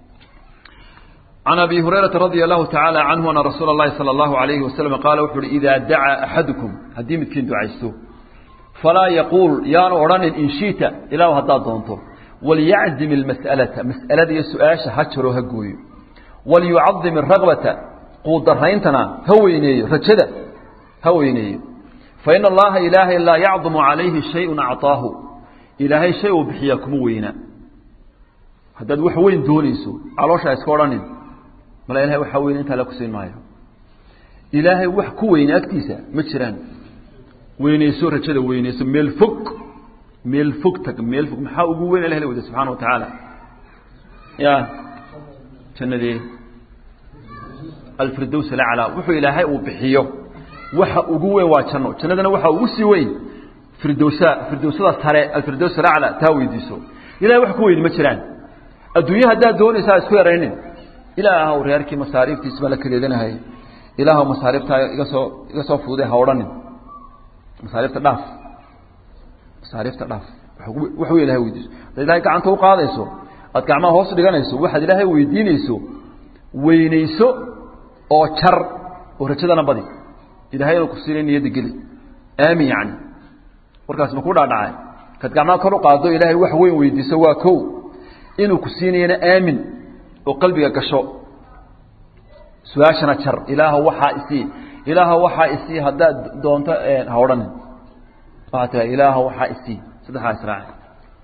عن أبي هريرة رضي الله تعالى عنه أن رسول الله صلى الله عليه وسلم قال وحر إذا دعا أحدكم هدي متكين دعيستو فلا يقول يا أوران إن شئت إلى هدا دونتو وليعزم المسألة مسألة دي سؤاش هجر هقوي وليعظم الرغبة قود الرينتنا هويني رجدا هويني فإن الله إله لا يعظم عليه شيء أعطاه إلهي شيء بحيكم وينا هذا وحوين دونيسو علوش أسكورانين mala ilahay waxaa weyn intaa la kusiin maayo ilaahay wax ku weyne agtiisa ma jiraan weyneyso rajada weyneyso meel fog meel fog tag meel fog maxaa ugu weyn ilah la wada subxaana wa tacaala ya jannadee alfirdows alaclaa wuxuu ilaahay uu bixiyo waxa ugu weyn waa janno jannadana waxaa ugu sii weyn firdowsa firdowsada sare alfirdows alaclaa taa weydiiso ilahay wax ku weyn ma jiraan adduunye haddaad doonaysaa isku yaraynin ilaahow reerkii masaariiftiis baa la kadeedanahay ilaahow masaariiftaa iga soo iga soo fuuday ha odhanin masaariifta dhaaf masaariifta dhaaf wax wey ilahay weydiiso haddaad ilahay gacanta u qaadayso aad gacmaha hoos dhiganayso waxaad ilaahay weydiinayso weynayso oo jar oo rajadana badi ilahay inuu ku siinay niyadda geli aamin yacni warkaas ma ku dhaadhacay kaad gacmaha kor u qaado ilaahay wax weyn weydiiso waa kow inuu ku siinayana aamin oo qalbiga gasho su-aashana jar ilaaha waxaa isii ilaaha waxaa isii haddaad doonto ha odhanin waxaa tiraa ilaaha waxaa isii saddexdaa israaci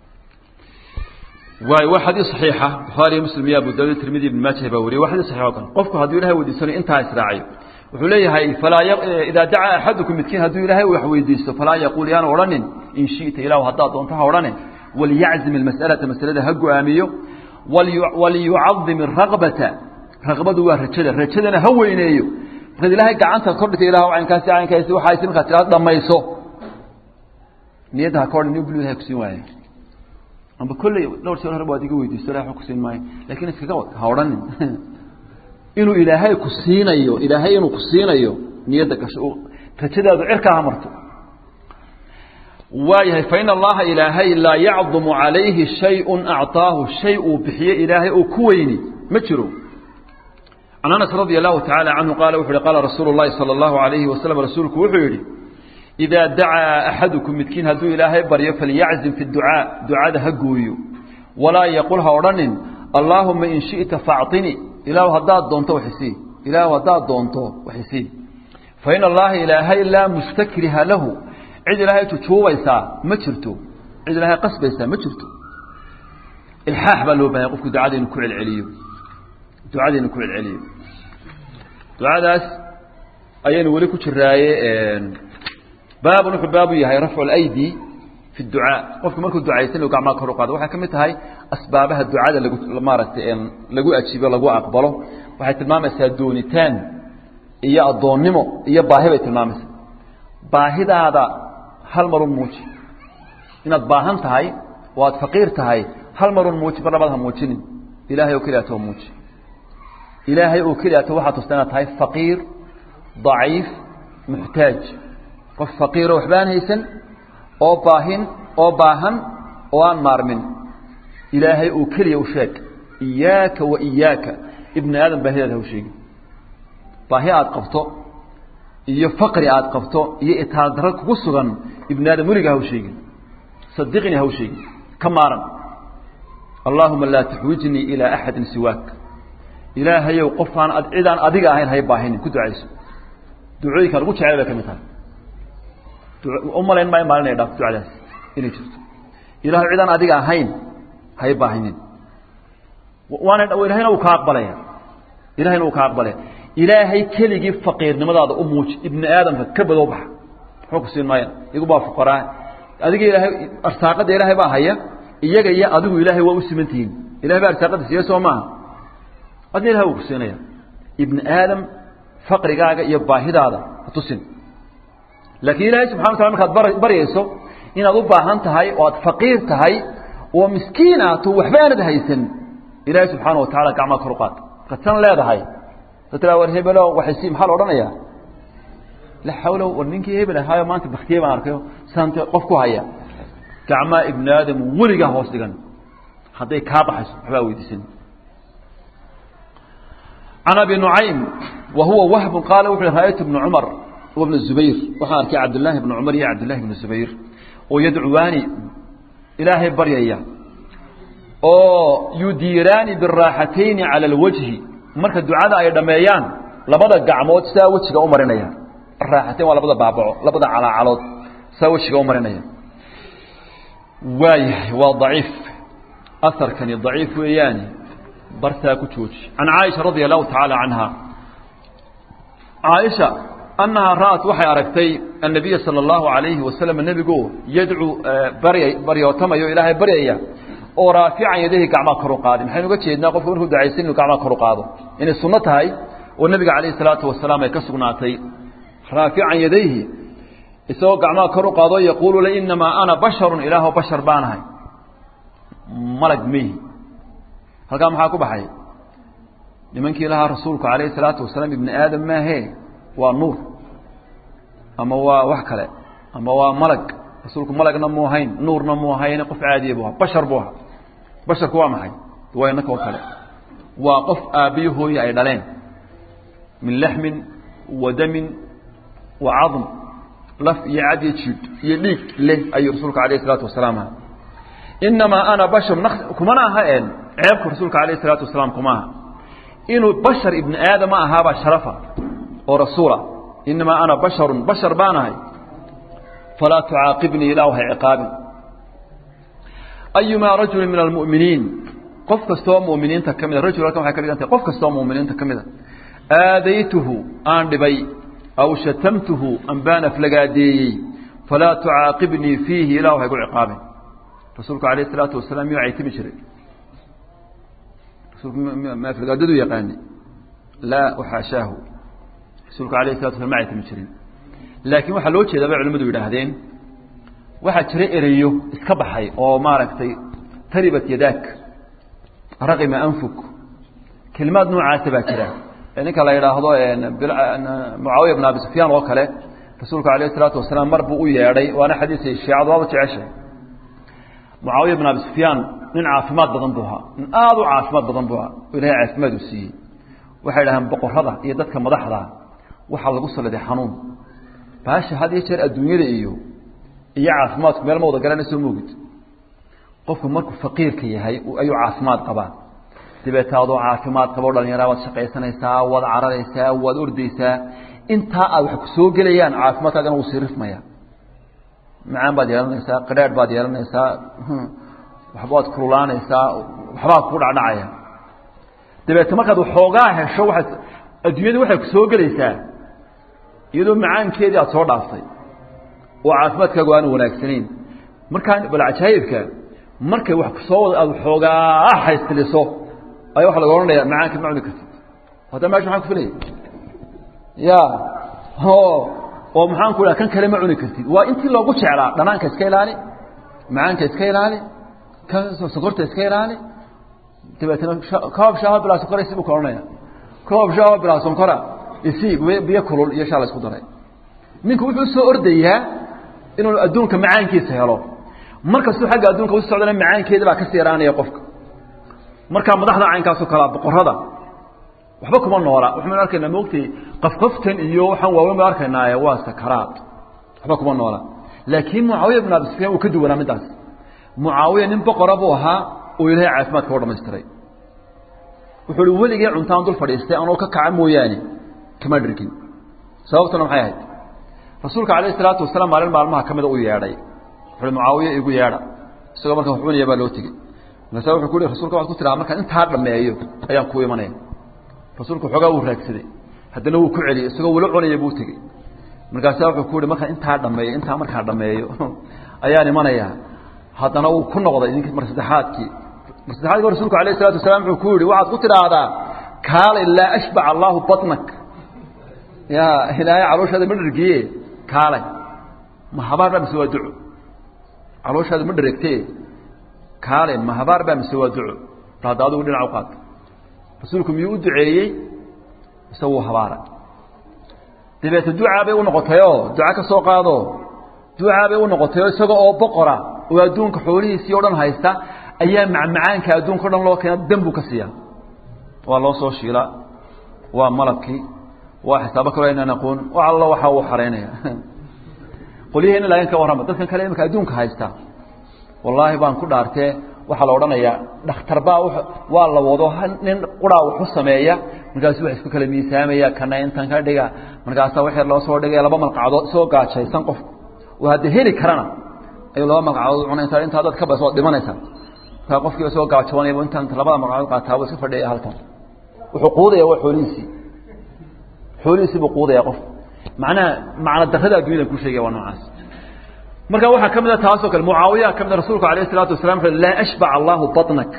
waay waa xadiis saxiixa bukhaariyo muslim iyo abu daawud tirmidi ibn maajah baa wariyay waa xadiis saxiix oo kale qofku hadduu ilahay weydiisanayo intaa israaciyo wuxuu leeyahay falaa idaa dacaa axadukum midkiin hadduu ilaahay wax weydiisto falaa yaquul yaanu odhanin in shi'ta ilahu haddaad doonto ha odhanin walyaczim almas'alata masalada ha go-aamiyo waliyucadim araqbata raqbadu waa rajada rajadana ha weyneeyo markaad ilaahay gacanta kordhigta ilah caynkaasi caynkaasi waxaasi markaad tiraado dhamayso niyadda ha ka odhan nin bulu ilahay kusiin waayo amba kolley dhowr jeer hore baad iga weydiisto ilahay waxba kusiin maayo lakin iskaga wad ha odhanin inuu ilaahay ku siinayo ilaahay inuu ku siinayo niyadda gasho rajadaadu cirkaa ha marto waayahay fain allaha ilaahay laa yacdumu calayhi shayun acطaahu shay uu bixiye ilaahay oo ku weyni ma jiro can anas radi allahu tacaala canhu qaala wuxu uhi qaala rasuulu llahi salى allahu alayhi wasalam rasuulku wuxuu yidhi idaa dacaa axadukum midkiin hadduu ilaahay baryo falyaczim fi ducaa ducada ha gooyo walaa yaqul ha odhanin allaahuma in shiئta faacطinii ilaahu haddaad doonto waxisii ilaahu haddaad doonto waxisii fa in allaha ilaahay laa mustakriha lahu cid ilaahay jujuubaysaa ma jirto cid ilaahay qasbaysaa ma jirto ilxaax baa loo bahanya qofku ducada inu ku celceliyo ducada inu ku celceliyo ducadaas ayaynu weli ku jiraaye baabun wuxuu baabu yahay rafcu اlaydi fi اducaa qofku markuu ducaysan u gacmaa kor u qaado waxay ka mid tahay asbaabaha ducada lagu maaragtay lagu ajiibo lagu aqbalo waxay tilmaamaysaa doonitaan iyo addoonnimo iyo baahi bay tilmaamaysaa baahidaada hal marun muuji inaad baahan tahay oo aad faqiir tahay hal marun muuji mar labaad ha muujinin ilaahay oo keliya atoo muuji ilaahay oo keliya ato waxaa tusta inaad tahay faqiir daciif muxtaaj qof faqiiroo waxbaan haysan oo baahin oo baahan oo aan maarmin ilaahay oo keliya u sheeg iyaaka wa iyaaka ibni aadam baahidaada ha u sheegin baahi aad qabto iyo faqri aad qabto iyo itaal darro kugu sugan ibni aadam weligaa ha u sheegin sadiqnii ha u sheegin ka maaran allaahuma laa taxwijnii ilaa axadin siwaak ilaahayow qofaan cidaan adiga ahayn hay baahinin ku ducayso ducooyinka lagu jecel bay ka mid tahay u malayn maayo maalin ay dhaafto ducadaas inay jirto ilahay cidaan adiga ahayn hay baahinin waana ilahayna uu ka aqbalaya ilahayna uu ka aqbalaya ilaahay keligii faqiirnimadaada u muuji ibni aadamka ka badoo baxa muxuu ku siin maaya igu baa fuqaraa adiga ilaahay arsaaqada ilaahay baa haya iyaga iyo adigu ilaahay waa u simantihiin ilahay baa arsaaqada siiya soo maaha adna ilahay wuu ku siinaya ibni aadam faqrigaaga iyo baahidaada ha tusin laakiin ilaahay subxana watala markaad baryayso inaad u baahan tahay oo aad faqiir tahay oo miskiin aato waxba aanad haysan ilaahay subxaana watacala gacmaa kor u qaad markaad san leedahay taa war hebelo waxaysi maxaa la odhanayaa la xawla war ninkii hebel ahaayo maanta baktiye baan arkayo saante qof ku haya gacmaa ibni aadam weligaa hoos dhigan hadday kaa baxayso waxbaa weydiisan can abi nucaym wa huwa wahbu qaala wuxu ra'aytu ibna cumar wabna zubayr waxaan arkay cabdillaahi ibna cumar iyo cabdillahi ibna zubayr oo yadcuwaani ilaahay baryaya oo yudiiraani biraaxatayni cala alwajhi marka ducada ay dhameeyaan labada gacmood sidaa wejiga u marinaya raaxatayn waa labada baabaco labada calaacalood sidaa wejiga u marinaya waayahay waa daciif aharkani daciif weeyaani bartaa ku jooji can caaisha radia allahu tacaala canha caaisha annahaa ra'at waxay aragtay annabiya sala allahu alayhi wasalam nebigu yadcuu barya baryootamayo ilaahay baryaya oo raafican yadahi gacmaa kor u qaadi maxaynu uga jeednaa qofku markuu ducaysan inuu gacmaa kor u qaado inay sunno tahay oo nebiga calayhi salaatu wasalaam ay ka sugnaatay raafican yadayhi isagoo gacmaa kor u qaado yaquulu la inamaa ana basharun ilaaho bashar baanahay malag mihi halkaa maxaa ku baxay nimankii lahaa rasuulku calayhi salaatu wasalaam ibni aadam maahe waa nuur ama waa wax kale ama waa malag rasuulku malagna mu ahayn nuurna mu ahayn qof caadiya bu ahaa bashar buu ahaa basharku waa maxay waa inaka oo kale waa qof aabbiyo hooye ay dhaleen min laxmin wa damin wa cadm laf iyo cad iyo jiid iyo dhiig leh ayuu rasuulka alayh isalaatu wasalaam aha inamaa ana bashar kumana aha een ceebka rasuulka alayh isalaatu wasalaam kuma aha inuu bashar ibni aadama ahaabaa sharafa oo rasuula inamaa ana basharun bashar baanahay falaa tucaaqibnii ilaahu hay ciqaabin ayumaa rajuli min almu'miniin qof kastoo mu'miniinta ka mida rajul halkan waxay ka dhigan tahay qof kastoo mu'miniinta ka mida aadaytuhu aan dhibay aw shatamtuhu ambaan aflagaadeeyey falaa tucaaqibnii fiihi ilaahu haygu ciqaabin rasuulku alayh isalaatu wasalaam miyuu caytimi jiray rasuulku ma aflagaadadu yaqaani laa waxaashaahu rasuulku alayh salatu waslam ma caytimi jirin laakiin waxaa loo jeedaa bay culimmadu yidhaahdeen waxaa jira ereyo iska baxay oo maaragtay taribat yadaak raqima anfuk kelimaad noocaasa baa jira ninka la yidhaahdo mucaawiya bn abi sufyaan oo kale rasuulku alayh isalaatu wasalaam mar buu u yeedhay waana xadiisay shiicadu waaba jeceshay mucaawiya bn abi sufyaan nin caafimaad badan buu ahaa nin aada u caafimaad badan buu ahaa oo ilahay caafimaad uu siiyey waxay dhahaan boqorada iyo dadka madaxda waxaa lagu saliday xanuun baasha had iyo jeer adduunyada iyo iyo caafimaadku meel ma wada garanayso moogid qofku markuu faqiirka yahay ayuu caafimaad qabaa dabeeta adoo caafimaad qabo dhalinyara waad shaqaysanaysaa waad cararaysaa waad ordaysaa intaa aad wax ku soo gelayaan caafimaadkaagana wuu sii rifmaya macaan baad yeelanaysaa qadhaadh baad yeelanaysaa waxbaad kululaanaysaa waxbaa ku dhacdhacaya dabeete markaad waxoogaa hesho waaad adduunyada waxay ku soo gelaysaa iyadoo macaankeedii aad soo dhaaftay oo caafimaadkaagu aanu wanaagsanayn markaa bal cajaayibka markay wax kusoo wada aad waxoogaa haystiliso ayaa waxa laga odhanaya macaanka ma cuni kartid hadda mesha maxaan ku filaya ya oo maxaan ku dhaha kan kale ma cuni kartid waa intii loogu jeclaa dhanaanka iska ilaali macaanka iska ilaali kan sokorta iska ilaali dabeetna koob shaaho bilaa sonkora isi buu ka odhanaya koob shaaho bilaa sonkora isi biyo kulul iyo shaa la isku daray ninku wuxuu soo ordayaa inuu adduunka macaankiisa helo markastuu xagga adduunka u socdana macaankeeda baa kasii yaraanaya qofka markaa madaxda caynkaasoo kalea boqorada waxba kuma noola waxaynu arkaynaa moogtay qafqaftan iyo waxaan waaweyn baan arkaynaaye waa sakaraad waxba kuma noola laakiin mucaawiya bin abi sufyaan uu ka duwanaa middaas mucaawiya nin boqora buu ahaa oo ilaahay caafimaadka u dhamaystiray wuxuu uhi weligee cuntaan dul fadhiistay anoo ka kaca mooyaane kama dhirgin sababtuna maxay ahayd rasuulka calayh isalaatu wasalaam maalin maalmaha ka mida u yeedhay wuxuuhi mucaawiya igu yeedha isagoo marka wax cunaya baa loo tegey markaasa wuxuu ku yihi rasulka waxad ku tiraa markaan intaa dhammeeyo ayaan kuu imanaya rasuulku xoogaa wuu raagsaday haddana wuu ku celiyey isagoo wala cunaya buu tegey markaasaa wuxuu ku yihi markaan intaa dhammeeyo intaa markaa dhammeeyo ayaan imanayaa haddana uu ku noqday nink mar saddexaadkii mar saddexaadki rasulku alayh isalatu wasalaam wuxuu ku yihi waxaad ku tidhaahdaa kaale laa ashbac allaahu batnak ya ilaahay calooshaada ma dhergiye kaale ma habaar baa mise waa duco calooshaada ma dheregte kaale ma habaar baa mise waa duco bal hadda adigu dhinac u qaata rasuulku miyuu u duceeyey mise wuu habaaray dabeete ducaa bay u noqotayoo duca ka soo qaado ducaa bay u noqotayoo isaga oo boqora oo adduunka xoolihiisii o dhan haysta ayaa macmacaanka adduunka o dhan loo keena dan buu ka siiya waa loo soo shiila waa malabkii waa xisaabo kaloo aynaan aqoon wax allo waxaa uu xaraynaya qolyaheena laakiin ka warrama dadkan kale imika adduunka haysta wallaahi baan ku dhaartee waxaa la odhanayaa dhakhtar baa waa la wado nin quraa waxu sameeya markaasu wax isku kala miisaamaya kana intan ka dhiga markaasaa waxyar loo soo dhigaya laba malqacdood isagoo gaajaysan qofku oo hadda heli karana ayuu laba malqacdood cunaysa intaa dad ka bas waad dhimanaysaa markaa qofkii isagoo gaajoonayaba intaan labada malqacdood qaataa buu iska fadhiyaya halkan wuxuu quudaya waa xoolihiisii xoolihiisii buu quudaya qof macnaha macna darrada addunyada ku sheegaya waa noocaas marka waxaa ka mid a taasoo kale mucaawiya ka mid a rasuulku alayh الsalatu wasalam wuxu laa ashbac allahu baطnak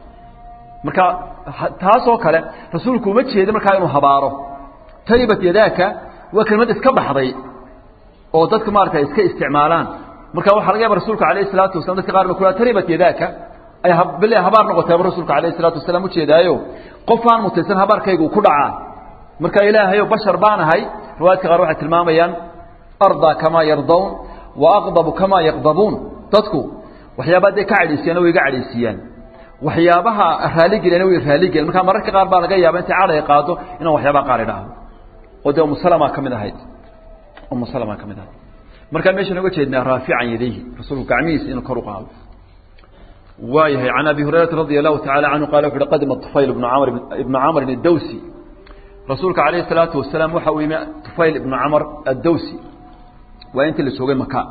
marka taasoo kale rasuulku uma jeeda markaa inuu habaaro taribat yadaaka waa kelmad iska baxday oo dadka maarata iska isticmaalaan marka waxaa laga yaaba rasuulka alayh الsalatu wasalam dadka qaar ba ku taribat yadaaka ay bile habaar noqotayba rasuulka alayh الsalatu wasalam ujeedaayo qof aan mutaysan habaarkaygu ku dhacaa marka ilaahayo bashar baan ahay riwaayadka qaar waxay tilmaamayaan ardaa kamaa yardawn waaqdabu kamaa yaqdabuun dadku waxyaabaa dee ka cadhaysiyaana way iga cadhaysiiyaan waxyaabaha raaligeliana way raaligelen markaa mararka qaar baa laga yaaba intay cadhay qaado inaan waxyaabaha qaar idhaahdo oo dee umusalama ka mid ahayd umusalama ka mid ahayd markaa meeshaan oga jeednaa raafican yadayhi rasuulku gacmihiisa inuu kor u qaado waayahay can abi hurayrata radia allahu tacala canhu qala wuxu uhi qadima tufayl ibnu camr ibnu camrin addawsi rasuulka calayhi salaatu wasalaam waxa uu yimi tufayl ibnu camr addawsi waa intii la joogay maka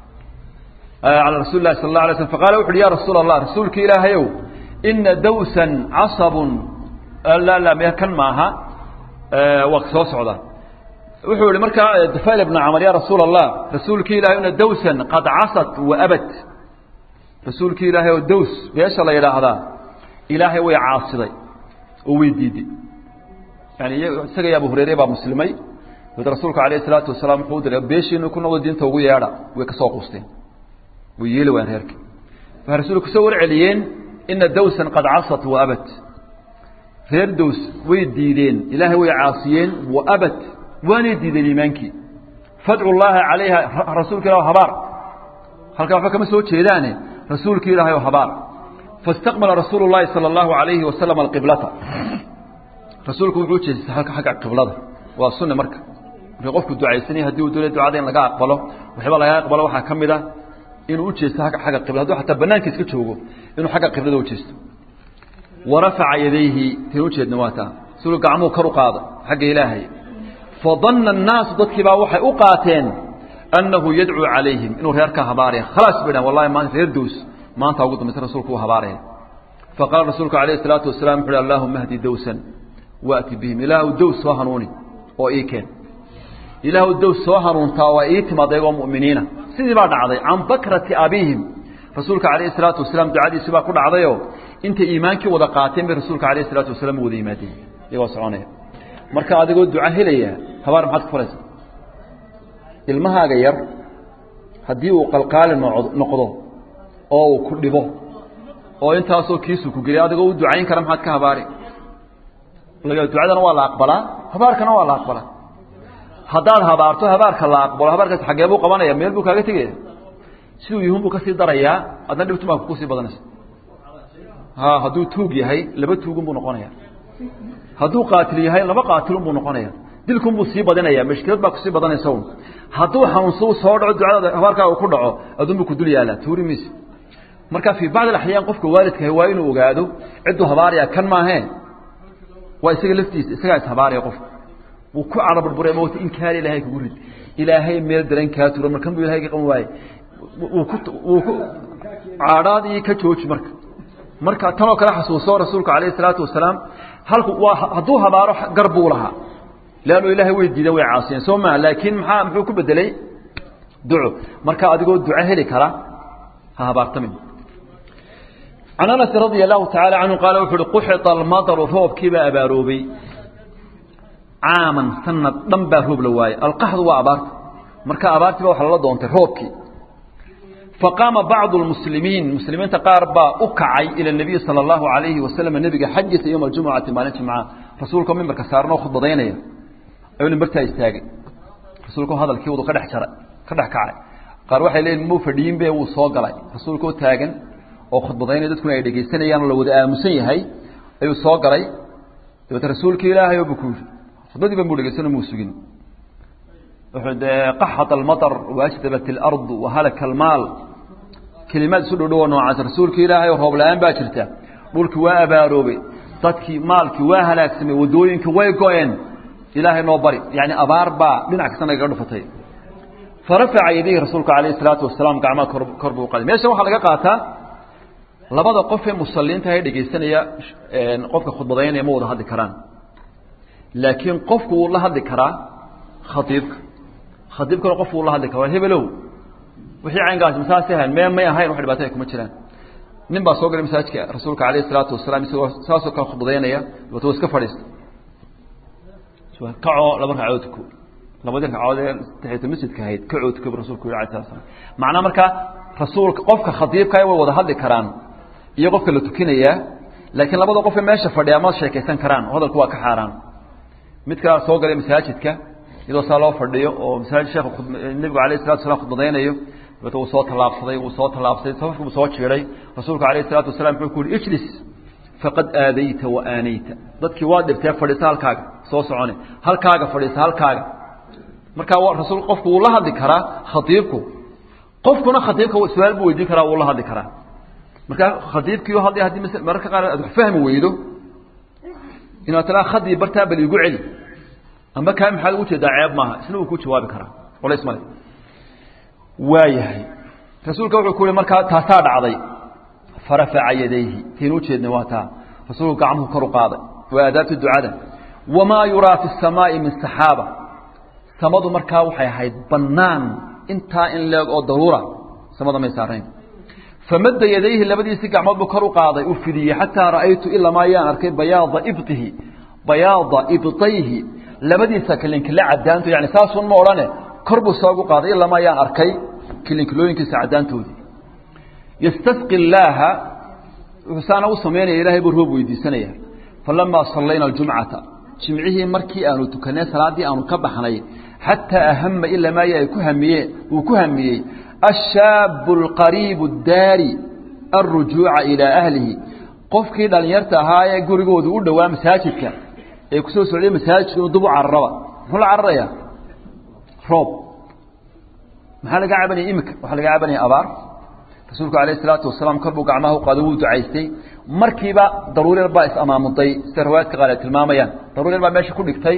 calى rasuuli lahi sal اla alay slm faqala wuxu uhi ya rasuul allah rasuulki ilaahayow ina dawsan casabun la la me kan maaha waa soo socda wuxuu ihi markaa tufayl ibnu camr ya rasuul allah rasuulki ilahay ina dawsan qad casat wa abad rasuulki ilaahay oo daws beesha la yidhaahdaa ilaahay way caasiday oo way diiday yani isaga iyo abu hureyre baa muslimay d rasuulku alayh الsalaatu wasalaam wuxuu diray beeshiinu ku noqdo diinta ugu yeedha way ka soo quusteen way yeeli waan reerki waxay rasuulku kusoo warceliyeen ina dawsan qad casat wa abad reer daws way diideen ilaahay way caasiyeen wa abad waanay diideen iimaankii fadcu llaha calayha rasuulka ilah habaar halkaa waxba kama soo jeedaane rasuulki ilaahay o habaar faاstaqbala rasuulu الlahi salى الlahu عalayhi wasalam alqiblata rasuulku wuxuu ujeestay halka xagga qiblada waa sunne marka marka qofku ducaysanaya hadii uu doonay ducada in laga aqbalo waxba laga aqbalo waxaa ka mid a inuu ujeesto xagga qibla hadduu xataa banaanka iska joogo inuu xagga qiblada ujeesto warafaca yadayhi tan ujeedna waa taa siduu gacmuhu kor u qaado xagga ilaahay fadana الnaasu dadkii baa waxay u qaateen annahu yadcuu calayhim inuu reerkaa habaaraya khalaas bay dhahan wallahi maanta reer dows maanta ugu dambaysa rasuulku uu habaaraya faqaala rasuulku alayh الsalaatu wasalaam wuxu uhi allahuma hdi dowsan waati bihim ilaahu dows soo hanuuni oo ii keen ilaahu dows soo hanuuntaa waa ii timaad ayagoo mu'miniina sidii baa dhacday can bakrati abiihim rasuulka calayhi salaatu wasalaam ducadiisi baa ku dhacdayoo intay iimaankii wada qaateen bay rasuulka calayhi salaatu wasalaam wada yimaadeen iyagoo soconaya marka adigoo duco helaya habaar maxaad ku falaysa ilmahaaga yar haddii uu qalqaali noqdo oo uu ku dhibo oo intaasoo kiisu ku geliya adigoo u ducayn kara maxaad ka habaari ducadana waa la aqbalaa habaarkana waa la aqbalaa haddaad habaarto habaarka la aqbalo habaarkaas xaggee buu qabanaya meel buu kaaga tegaya siduu yihun buu kasii darayaa adna dhibtumaa kusii badanaysa ha hadduu tuug yahay laba tuugun buu noqonaya hadduu qaatil yahay laba qaatilun buu noqonaya dilkun buu sii badinaya mashkilad baa kusii badanaysa un hadduu xanuunsa soo dhaco ducadaada habaarkaa uu ku dhaco adun buu ku dul yaallaa tuuri mayse marka fii bacd alaxyaan qofka waalidkahay waa inuu ogaado cidduu habaaraya kan maahee waa isaga laftiisa isagaa ishabaaraya qofka wuu ku caraburbura mowta in kaali ilaahay kugu rid ilaahay meel daran kaa turo markan buu ilahay ka qaban waaye wuu ku wuu ku caadhaadii ka jooji marka marka tanoo kale xasuuso rasuulku calayhi salaatu wasalaam halku waa hadduu habaaro gar buu lahaa leannu ilaahay way diideen way caasiyeen soo maa laakiin maxaa muxuu ku bedelay duco marka adigoo duco heli kara ha habaartamin can anas radia allahu tacaala canhu qaala wuxu uhi quxita almadaru roobkiibaa abaaroobay caaman sanad dhan baa roob la waayey alqaxdu waa abaarta marka abaartii ba waxa lala doontay roobkii faqaama bacdu lmuslimiin muslimiinta qaar baa u kacay ila nabiyi sala allahu alayhi wasalam nebiga xaggiisa yowma aljumucati maalin jimca rasuulkao mimbarka saarnoo khudbadaynaya ayuu mimbartaa istaagay rasuulkao hadalkii wadu ka dhex jaray ka dhex kacay qaar waxay leeyihin muu fadhiyin be wuu soo galay rasuulkao taagan oo khudbadaynaya dadkuna ay dhegaysanayaan oo la wada aamusan yahay ayuu soo galay dabeete rasuulkii ilaahay oo bu ku yidhi khudbadii ban buu dhegaysano muu sugin wuxuu dee qaxat almatar waajdabat alardu wahalaka almaal kelimaad isu dhow dhowo noocaas rasuulkii ilaahay oo roob la-aan baa jirta dhulkii waa abaaroobay dadkii maalkii waa halaagsamay waddooyinka way go-een ilaahay noo bari yacni abaar baa dhinac kasta nagaga dhufatay farafaca yadayhi rasuulku calayhi salaatu wasalaam gacmaha kor kor buu qaday meeshan waxaa laga qaataa labada qof ee musalliinta ee dhegaysanaya qofka khudbadaynaya ma wada hadli karaan laakiin qofku wuu la hadli karaa khaiibka khaiibkana qofku wuu la hadli kara hebelow wixii caynkaasi masaas ahayn mee may ahayn wax dhibaato ay kuma jiraan nin baa soo galay masaajidka rasuulka calayhi salaatu wasalaam isagoo saasoo kale khudbadaynaya dabeeto iska fadhiista kacoo laba ragcadood tuko labadii ragcadood ee taxiyatu masjidka ahayd kacoo tuko bu rasulku yidhi alayh salatu slam macnaa marka rasuulka qofka khadiibka way wada hadli karaan iyo qofka la tukinayaa laakiin labada qof ee meesha fadhiya ma sheekaysan karaan hadalku waa ka xaaraan midkaa soo galay masaajidka iyadoo saa loo fadhiyo oo masaajid sheekh nebigu alayh salatu wasalaam khudbadaynayo dabeeto wuu soo tallaabsaday wuu soo tallaabsaday safafki buu soo jiiday rasuulku alayh salatu wasalam wuxuu ku yihi ijlis faqad aadayta wa aanayta dadkii waa dhibtee fadhiisa halkaaga soo socone halkaaga fadhiisa halkaaga markaa rasul qofku wuu la hadli karaa khaiibku qofkuna khaiibka su-aal buu weydiin karaa wuu la hadli karaa markaa khaiibkii haddi haddii mararka qaar aad wax fahmi weydo inaad tiraa khadii bartaa bal igu celi amba kaa maxaad ugu jeedaa ceeb maaha isna uu ku jawaabi karaa culays male waayahay rasuulka wuxuu ku yihi markaa taasaa dhacday farafaca yadayhi taynu ujeednay waa taa rasuulku gacmuhu kor u qaaday waa aadaabta ducada wamaa yuraa fi الsamaaءi min saxaaba samadu markaa waxay ahayd bannaan intaa in leeg oo daruura samada may saarayn famada yadayhi labadiisii gacmood buu kor u qaaday uu fidiyey xataa ra'aytu ilamaa ayaan arkay bayaada ibtihi bayaada ibtayhi labadiisa kilinkile cadaanto yani saasun ma odhane kor buu soogu qaaday ilamaa ayaan arkay kilinkilooyinkiisa cadaantoodii yastasqi illaaha wuxuu saana u samaynaya ilaahay buu roob weydiisanaya falamaa sallayna aljumcata jimcihii markii aanu tukanay salaaddii aanu ka baxnay xataa ahama ilamaa ay ku hamiyeen uu ku hamiyey ashaabu alqariibu daari alrujuuca ilaa ahlihi qofkii dhallinyarta ahaa ee gurigoodu u dhowaa masaajidka ee kusoo socday masaajidka inuu dub u cararaba muxuu la cararayaa roob maxaa laga cabanaya imika waxaa laga cabanaya abaar rasuulku alayh isalaatu wasalaam kor buu gacmaha u qaado wuu ducaystay markiiba daruuryar baa is-amaamuday sida riwaayadka qaar ay tilmaamayaan daruuryar baa meesha ku dhigtay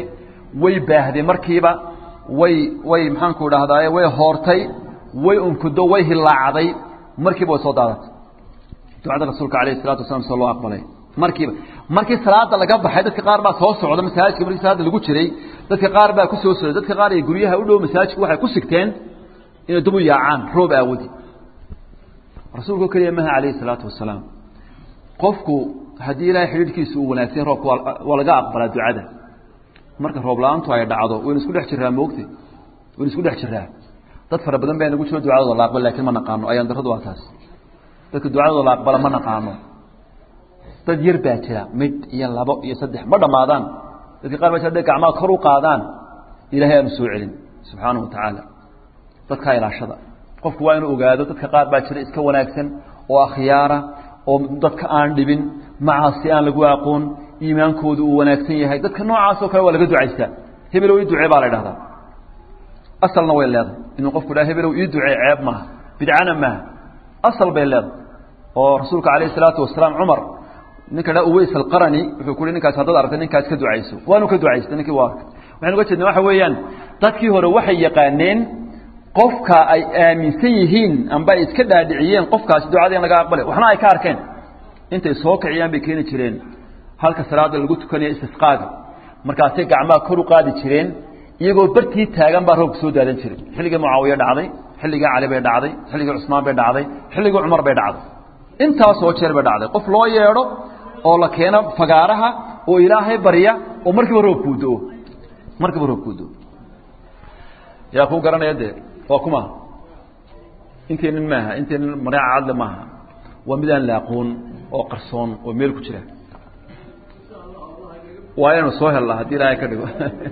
way baahday markiiba way way maxaanku dhahdaye way hoortay way unkudo way hilaacday markiiba way soo daadatay ducada rasuulka alayh salatu wasalam soo loo aqbalay markiiba markii salaada laga baxay dadka qaar baa soo socda masaajidka markii salaada lagu jiray dadka qaar baa ku soo socday dadka qaar ee guryaha u dhow masaajidka waxay ku sigteen inay dub u yaacaan roob aawadi rasuulku keliya maha calayhi salaatu wasalaam qofku haddii ilaahay xidhiidhkiisa uu wanaagsan roobka waa laga aqbalaa ducada marka roob la-aantu ay dhacdo waynu isku dhex jiraa moogte waynu isku dhex jiraa dad fara badan baa nagu jiro ducadooda la aqbal lakin ma naqaano ayaan darradu waa taas dadka ducadooda la aqbala ma naqaano dad yar baa jira mid iyo labo iyo saddex ma dhammaadaan dadka qaar baa jira hadday gacmaha kor u qaadaan ilahay aanu soo celin subxaanahu wa tacaala dadkaa ilaashada qofku waa inuu ogaado dadka qaar baa jira iska wanaagsan oo akhyaara oo dadka aan dhibin macaasi aan lagu aqoon iimaankoodu uu wanaagsan yahay dadka noocaasoo kale waa laga ducaystaa hebelow ii ducee baa la idhahdaa asalna way leedahay inuu qofku dhaha hebelow ii ducee ceeb maaha bidcana maaha asal bay leedahay oo rasuulka calayhi salaatu wasalaam cumar ninka dha uways alqarani wuxuu ku uhi ninkaas haddaad aragtay ninkaas ka ducayso waanu ka ducaystay ninkii waa arkay waxaynu uga jeedna waxa weeyaan dadkii hore waxay yaqaaneen qofka ay aaminsan yihiin amba ay iska dhaadhiciyeen qofkaasi ducada in laga aqbalay waxna ay ka arkeen intay soo kiciyaan bay keeni jireen halka salaada lagu tukanayo istisqaaga markaasay gacmaha kor u qaadi jireen iyagoo bartii taagan baa roobka soo daadan jiray xilligii mucaawiye dhacday xilligii cali bay dhacday xilligii cusmaan bay dhacday xilligii cumar bay dhacday intaasoo jeer bay dhacday qof loo yeedho oo la keeno fagaaraha oo ilaahay barya oo markiiba roobkuu do markiiba roobkuu do yaa kuu garanaya dee waa kuma intaynin maaha intaynin mareeca cadle maaha waa midaan la aqoon oo qarsoon oo meel ku jira waa inaynu soo hellaa haddii ilaahay ka dhigo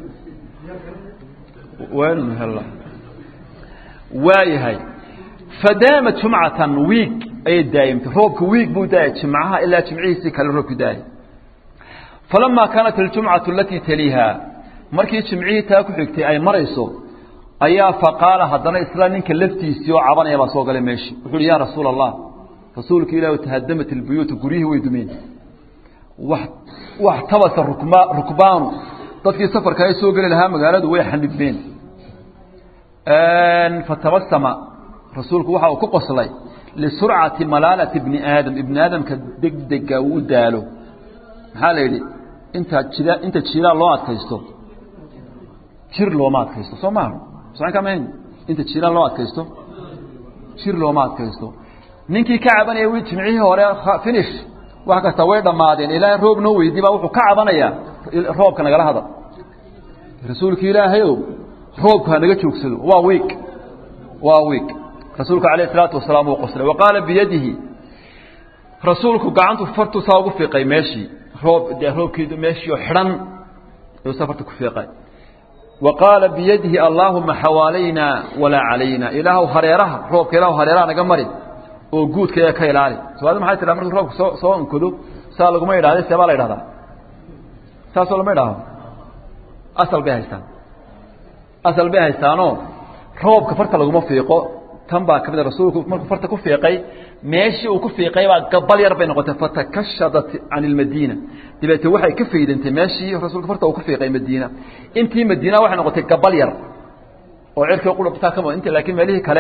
waa inaynu hellaa waayahay fadaama jumcatan wiig ayay daayimtay roobka wiig buu daayay jimcaha ilaa jimcihiisii kale roobku daayay falamaa kaanat aljumcatu alatii taliiha markii jimcihii taa ku xigtay ay marayso ayaa faqaala haddana isla ninka laftiisii oo cabanaya baa soo galay meeshii wuxu uhi ya rasuula allah rasuulka ilahi tahadamat ilbuyuuta guryihii way dumeen wax tabasa rukma rukbaanu dadkii safarka ay soo geli lahaa magaaladu way xanibmeen fatabasama rasuulku waxa uu ku qoslay lisurcati malaalati bni aadam ibni aadamka degdega uu u daalo maxaa la yidhi inta jida inta jiraa loo adkaysto jir looma adkaysto soo maaha soan kama inta jiraan loo adkaysto jir looma adkaysto ninkii ka cabanaya wi jimcihii hore finish wax kasta way dhammaadeen ilaahay roob noo weydii baa wuxuu ka cabanayaa roobka nagala hadal rasuulki ilaahayow roobku ha naga joogsado waa wiig waa wiig rasuulku alayh isalaatu wasalaam uu qoslay wa qaala biyadihi rasuulku gacantu fartuu saa ugu fiiqay meeshii roob dee roobkii meeshii oo xidhan ayuu safarta ku fiiqay wa qaala biyadihi allaahuma xawaalayna walaa calayna ilaahu hareeraha roobka ilaahu hareeraha naga mari oo guudka ka ilaali somaalidu maxay tiraa markuu roobku soo soo onkodo saa laguma idhahda see baa la idhahdaa saasoo lama idhaaho asal bay haystaan asal bay haystaanoo roobka farta laguma fiiqo tan baa kamid a rasuulku markuu farta ku fiiqay meeshii uu ku fiiqay baa gabal yar bay noqotay fatakashadat can ilmadiina dabeete waxay ka faydantay meeshii rasuulka farta uu ku fiiqay madiina intii madiina waxay noqotay gabal yar oo cirkii qulubtaa kama inta laakiin meelihii kale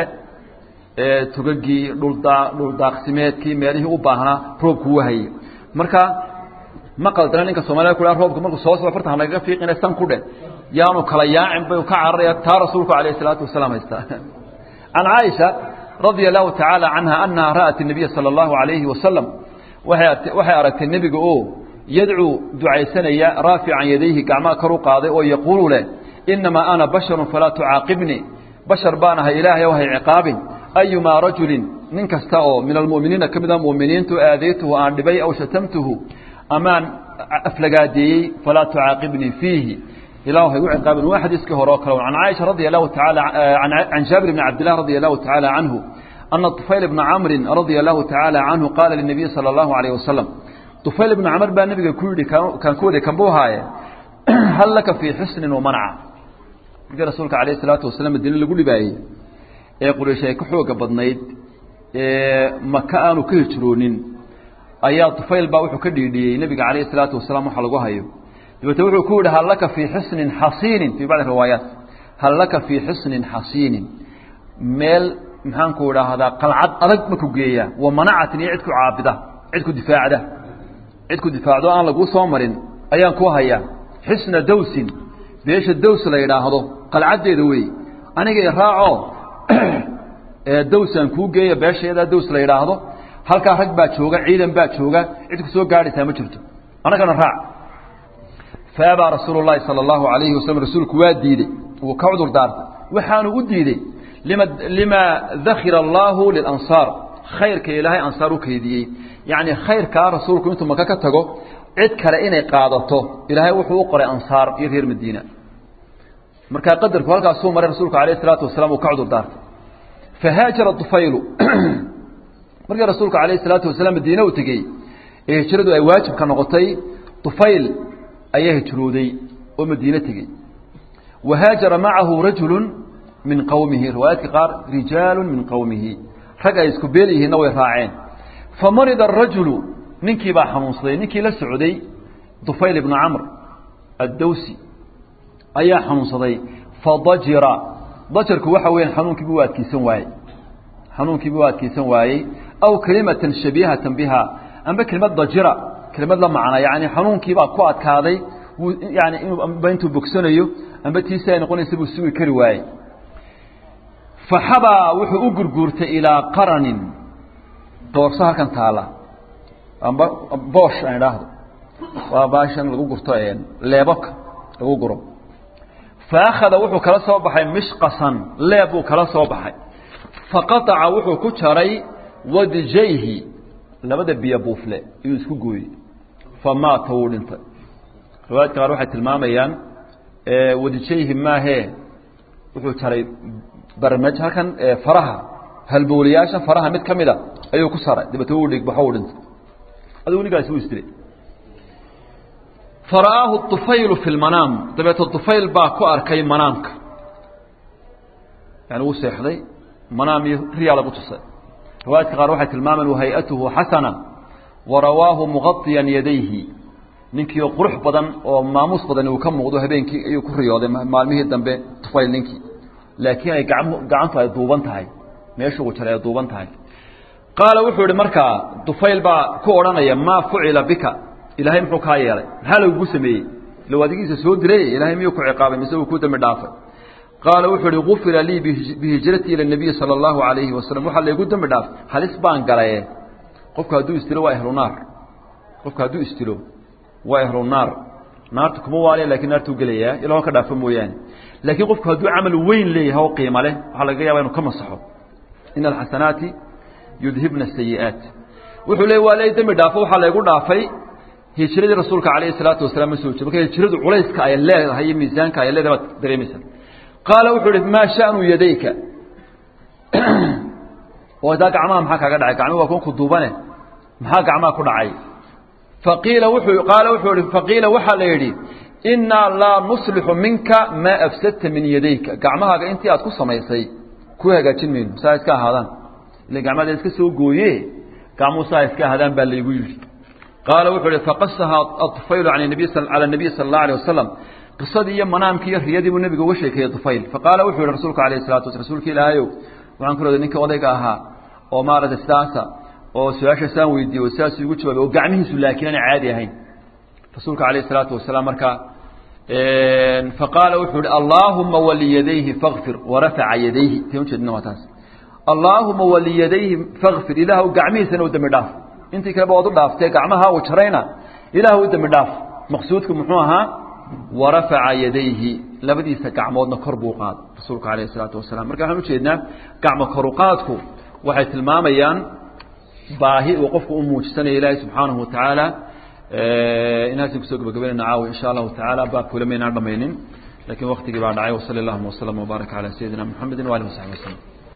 tugagii dhuldaa dhuldaaqsimeedkii meelihii u baahnaa roobku wahayey marka ma qaldana ninka soomaliya ku roobka markuu soo soo farta hanagaga fiiqina san ku dhe yaanu kala yaacin bay ka cararaya taa rasuulku alayh isalaatu wasalaam haystaa can caaisha radia allahu tacaala canha anaha ra'at الnabiya salى اllahu alayhi wasalam waxay aragtay nebiga oo yadcuu ducaysanaya raafican yadayhi gacmaha kor u qaaday oo yaquulu leh inamaa ana basharu falaa tucaaqibnii bashar baan ahay ilaahay o hay ciqaabin ayumaa rajulin nin kasta oo min almu'miniina ka mida mu'miniintu aadaytuhu aan dhibay aw shatamtuhu amaan aflagaadeeyey falaa tucaaqibnii fiihi ilah hay u ciqaabin waa xadiiskii hore oo kale can caaisha radia allahu taala can jaabir bni cabdillah radia allahu tacaala canhu ana طufayl bna camrin radia allahu tacaala canhu qaala linabiyi sala allahu alayh wasalam طufayl ibna camr baa nabiga ku yidhi kaan ku waday kanbuu haaye hal laka fii xusnin wamanca markii rasuulka alayh isalaatu wasalaam madiine lagu dhibaayey ee quraysh ay ka xooga badnayd ee maka aanu ka hijroonin ayaa طufayl baa wuxuu ka dhiidhiyey nebiga calayh isalaatu wasalaam waxa lagu hayo dabeete wuxuu ku yidhi hal laka fii xusnin xasiinin fii bacdi riwaayaat hal laka fii xusnin xasiinin meel maxaanku idhaahdaa qalcad adag maku geeyaa wa manacatin iyo cid ku caabida cid ku difaacda cid ku difaacdo aan laguu soo marin ayaan ku hayaa xusna dawsin beesha daws la yidhaahdo qalcaddeeda wey aniga raaco dawsaan kuu geeya beeshayadaa daws la yidhaahdo halkaa rag baa jooga ciidan baa jooga cid ku soo gaadhaysaa ma jirto annagana raac faabaa rasuulu llaahi sala allahu alayhi wasalam rasuulku waa diidey wuu ka cudur daartay waxaanu u diidey lima lima dakira allaahu lilansaar khayrka ilaahay ansaar u keydiyey yacni khayrkaa rasuulku intuu maka ka tago cid kale inay qaadato ilaahay wuxuu u qoray ansaar iyo reer madiina markaa qadarku halkaasuu maray rasuulku alayh isalaatu wasalaam uu ka cudur daartay fahaajara dufaylu markii rasuulku alayh isalaatu wasalaam madiine uu tegey ee hijradu ay waajibka noqotay dufayl ayaa hijrooday oo madiine tegey wahaajara macahu rajulu min qowmihi riwaayaadka qaar rijaalu min qowmihi rag ay isku beel yihiinna way raaceen famarida arajulu ninkii baa xanuunsaday ninkii la socday dufayl ibnu camr addawsi ayaa xanuunsaday fadajira dajarku waxa weeyaan xanuunkiibu u adkeysan waayey xanuunkiibu u adkeysan waayey aw kelimatan shabihatan biha amba kelimad dajira kelimad la macna yani xanuunkiibaa ku adkaaday wuu yani inba intuu bogsanayo amba tiisi ay noqonaysa buu sugi kari waayey faxabaa wuxuu u gurguurtay ilaa qaranin doorso halkan taala amba boosh aan idhaahdo waa baashan lagu gurto leebabka lagu guro faakhada wuxuu kala soo baxay mishqasan leeb buu kala soo baxay faqataca wuxuu ku jaray wadijayhi labada biyo buufle iyuu isku gooyey famaata wuu dhintay riwaayadka qaar waxay tilmaamayaan wadijayhi maahee wuxuu jaray barmaj halkan faraha halbowlayaasha faraha mid ka mida ayuu ku saray dabeete wuu dhigbaxo uu dhintay adigu ninkaasi wuu isdilay fara'aahu طufaylu fi lmanaam dabeete طufayl baa ku arkay manaamka yani wuu seexday manaam iyo riyaa lagu tusay riwaayadka qaar waxay tilmaamaan wahayatuhu xasana warawaahu muqaطiyan yadayhi ninkiio qurux badan oo maamuus badan uu ka muuqdo habeenkii ayuu ku riyooday maalmihii dambe tufayl ninkii laakiin ay gacantu ay duuban tahay meeshu uu jaray ay duuban tahay qaala wuxuu ihi markaa dufayl baa ku odhanaya maa fucila bika ilaahay muxuu kaa yeelay maxaa lagugu sameeyey low adigiisa soo diray ilaahay miyuu ku ciqaabay mise uu ku dambi dhaafay qaala wuxuu ihi gufira lii bihijratii ila nabiyi sala allahu alayhi wasalam waxaa laygu dambi dhaafay halis baan galaye qofku hadduu istilo waa ehlu naar qofku hadduu istilo waa ehlu naar naarta kuma waaliya lakin naartuu gelayaa ilahoo ka dhaafo mooyaane laakiin qofku hadduu camal weyn leeyahay oo qiimo leh waxaa laga yaaba inu ka masaxo ina alxasanaati yudhibna asayi'aat wuxuu leey waa lay dembi dhaafo waxaa laygu dhaafay hijradii rasuulka calayhi salaatu wasalaam ma soo jeed marka hijradu culayska ay leedahay iyo miisaanka ay leedahay baad dareemaysaa qaala wuxuu ihi maa shanu yadayka oo daa gacmaha maxaa kaaga dhacay gacmihi waa kunku duubane maxaa gacmaha ku dhacay faqiila wuxuu qaala wuxuu ihi faqiila waxaa la yidhi innaa laa nuslixu minka maa afsadta min yadayka gacmahaaga intii aad ku samaysay ku hagaajin mayno saa iska ahaadaan ila gacmahada iska soo gooye gacmuhu saa iska ahaadaan baa laygu yidhi qaala wuxuu ihi faqasaha aطufaylu an nabiy cala nabiy sala allahu alيh wasalam qisadii iyo manaamkii iyo riyadii buu nebiga uga sheekeeyey dufayl faqaala wuxuu yihi rasuulku alayh salatu wasla rasuulka ilaahayow waxaan ku roday ninka odayga ahaa oo maaragtay sidaasa oo su-aasha saan weydiiye oo sidaas igu jawaabay oo gacmihiisu laakiin aan caadi ahayn rasuulka alayh الsalaatu wasalaam markaa faqaala wuxuu ihi allaahuma waliyadayhi fakfir warafaca yadayhi ta ujeedina waa taas allaahuma waliyadayhi fakfir ilaah gacmihiisana u dembi dhaaf intii kaleba waad u dhaaftee gacmaha uu jarayna ilaah u dembi dhaaf maqsuudku muxuu ahaa warafaca yadayhi labadiisa gacmoodna kor buu qaaday rasuulku alayh الsalaatu wasalaam marka waxaan ujeednaa gacmo koruqaadku waxay tilmaamayaan baahi uu qofku u muujisanayo ilaahay subxaanahu watacaala inaasin kusoo gabagabaynayna caawi insha allahu tacaala baabkule maynaan dhamaynin lakiin waktigii baa dhacay wasali allahuma waslama wbaarak calaa sayidina muxamedi waalihi wasaxbi waslem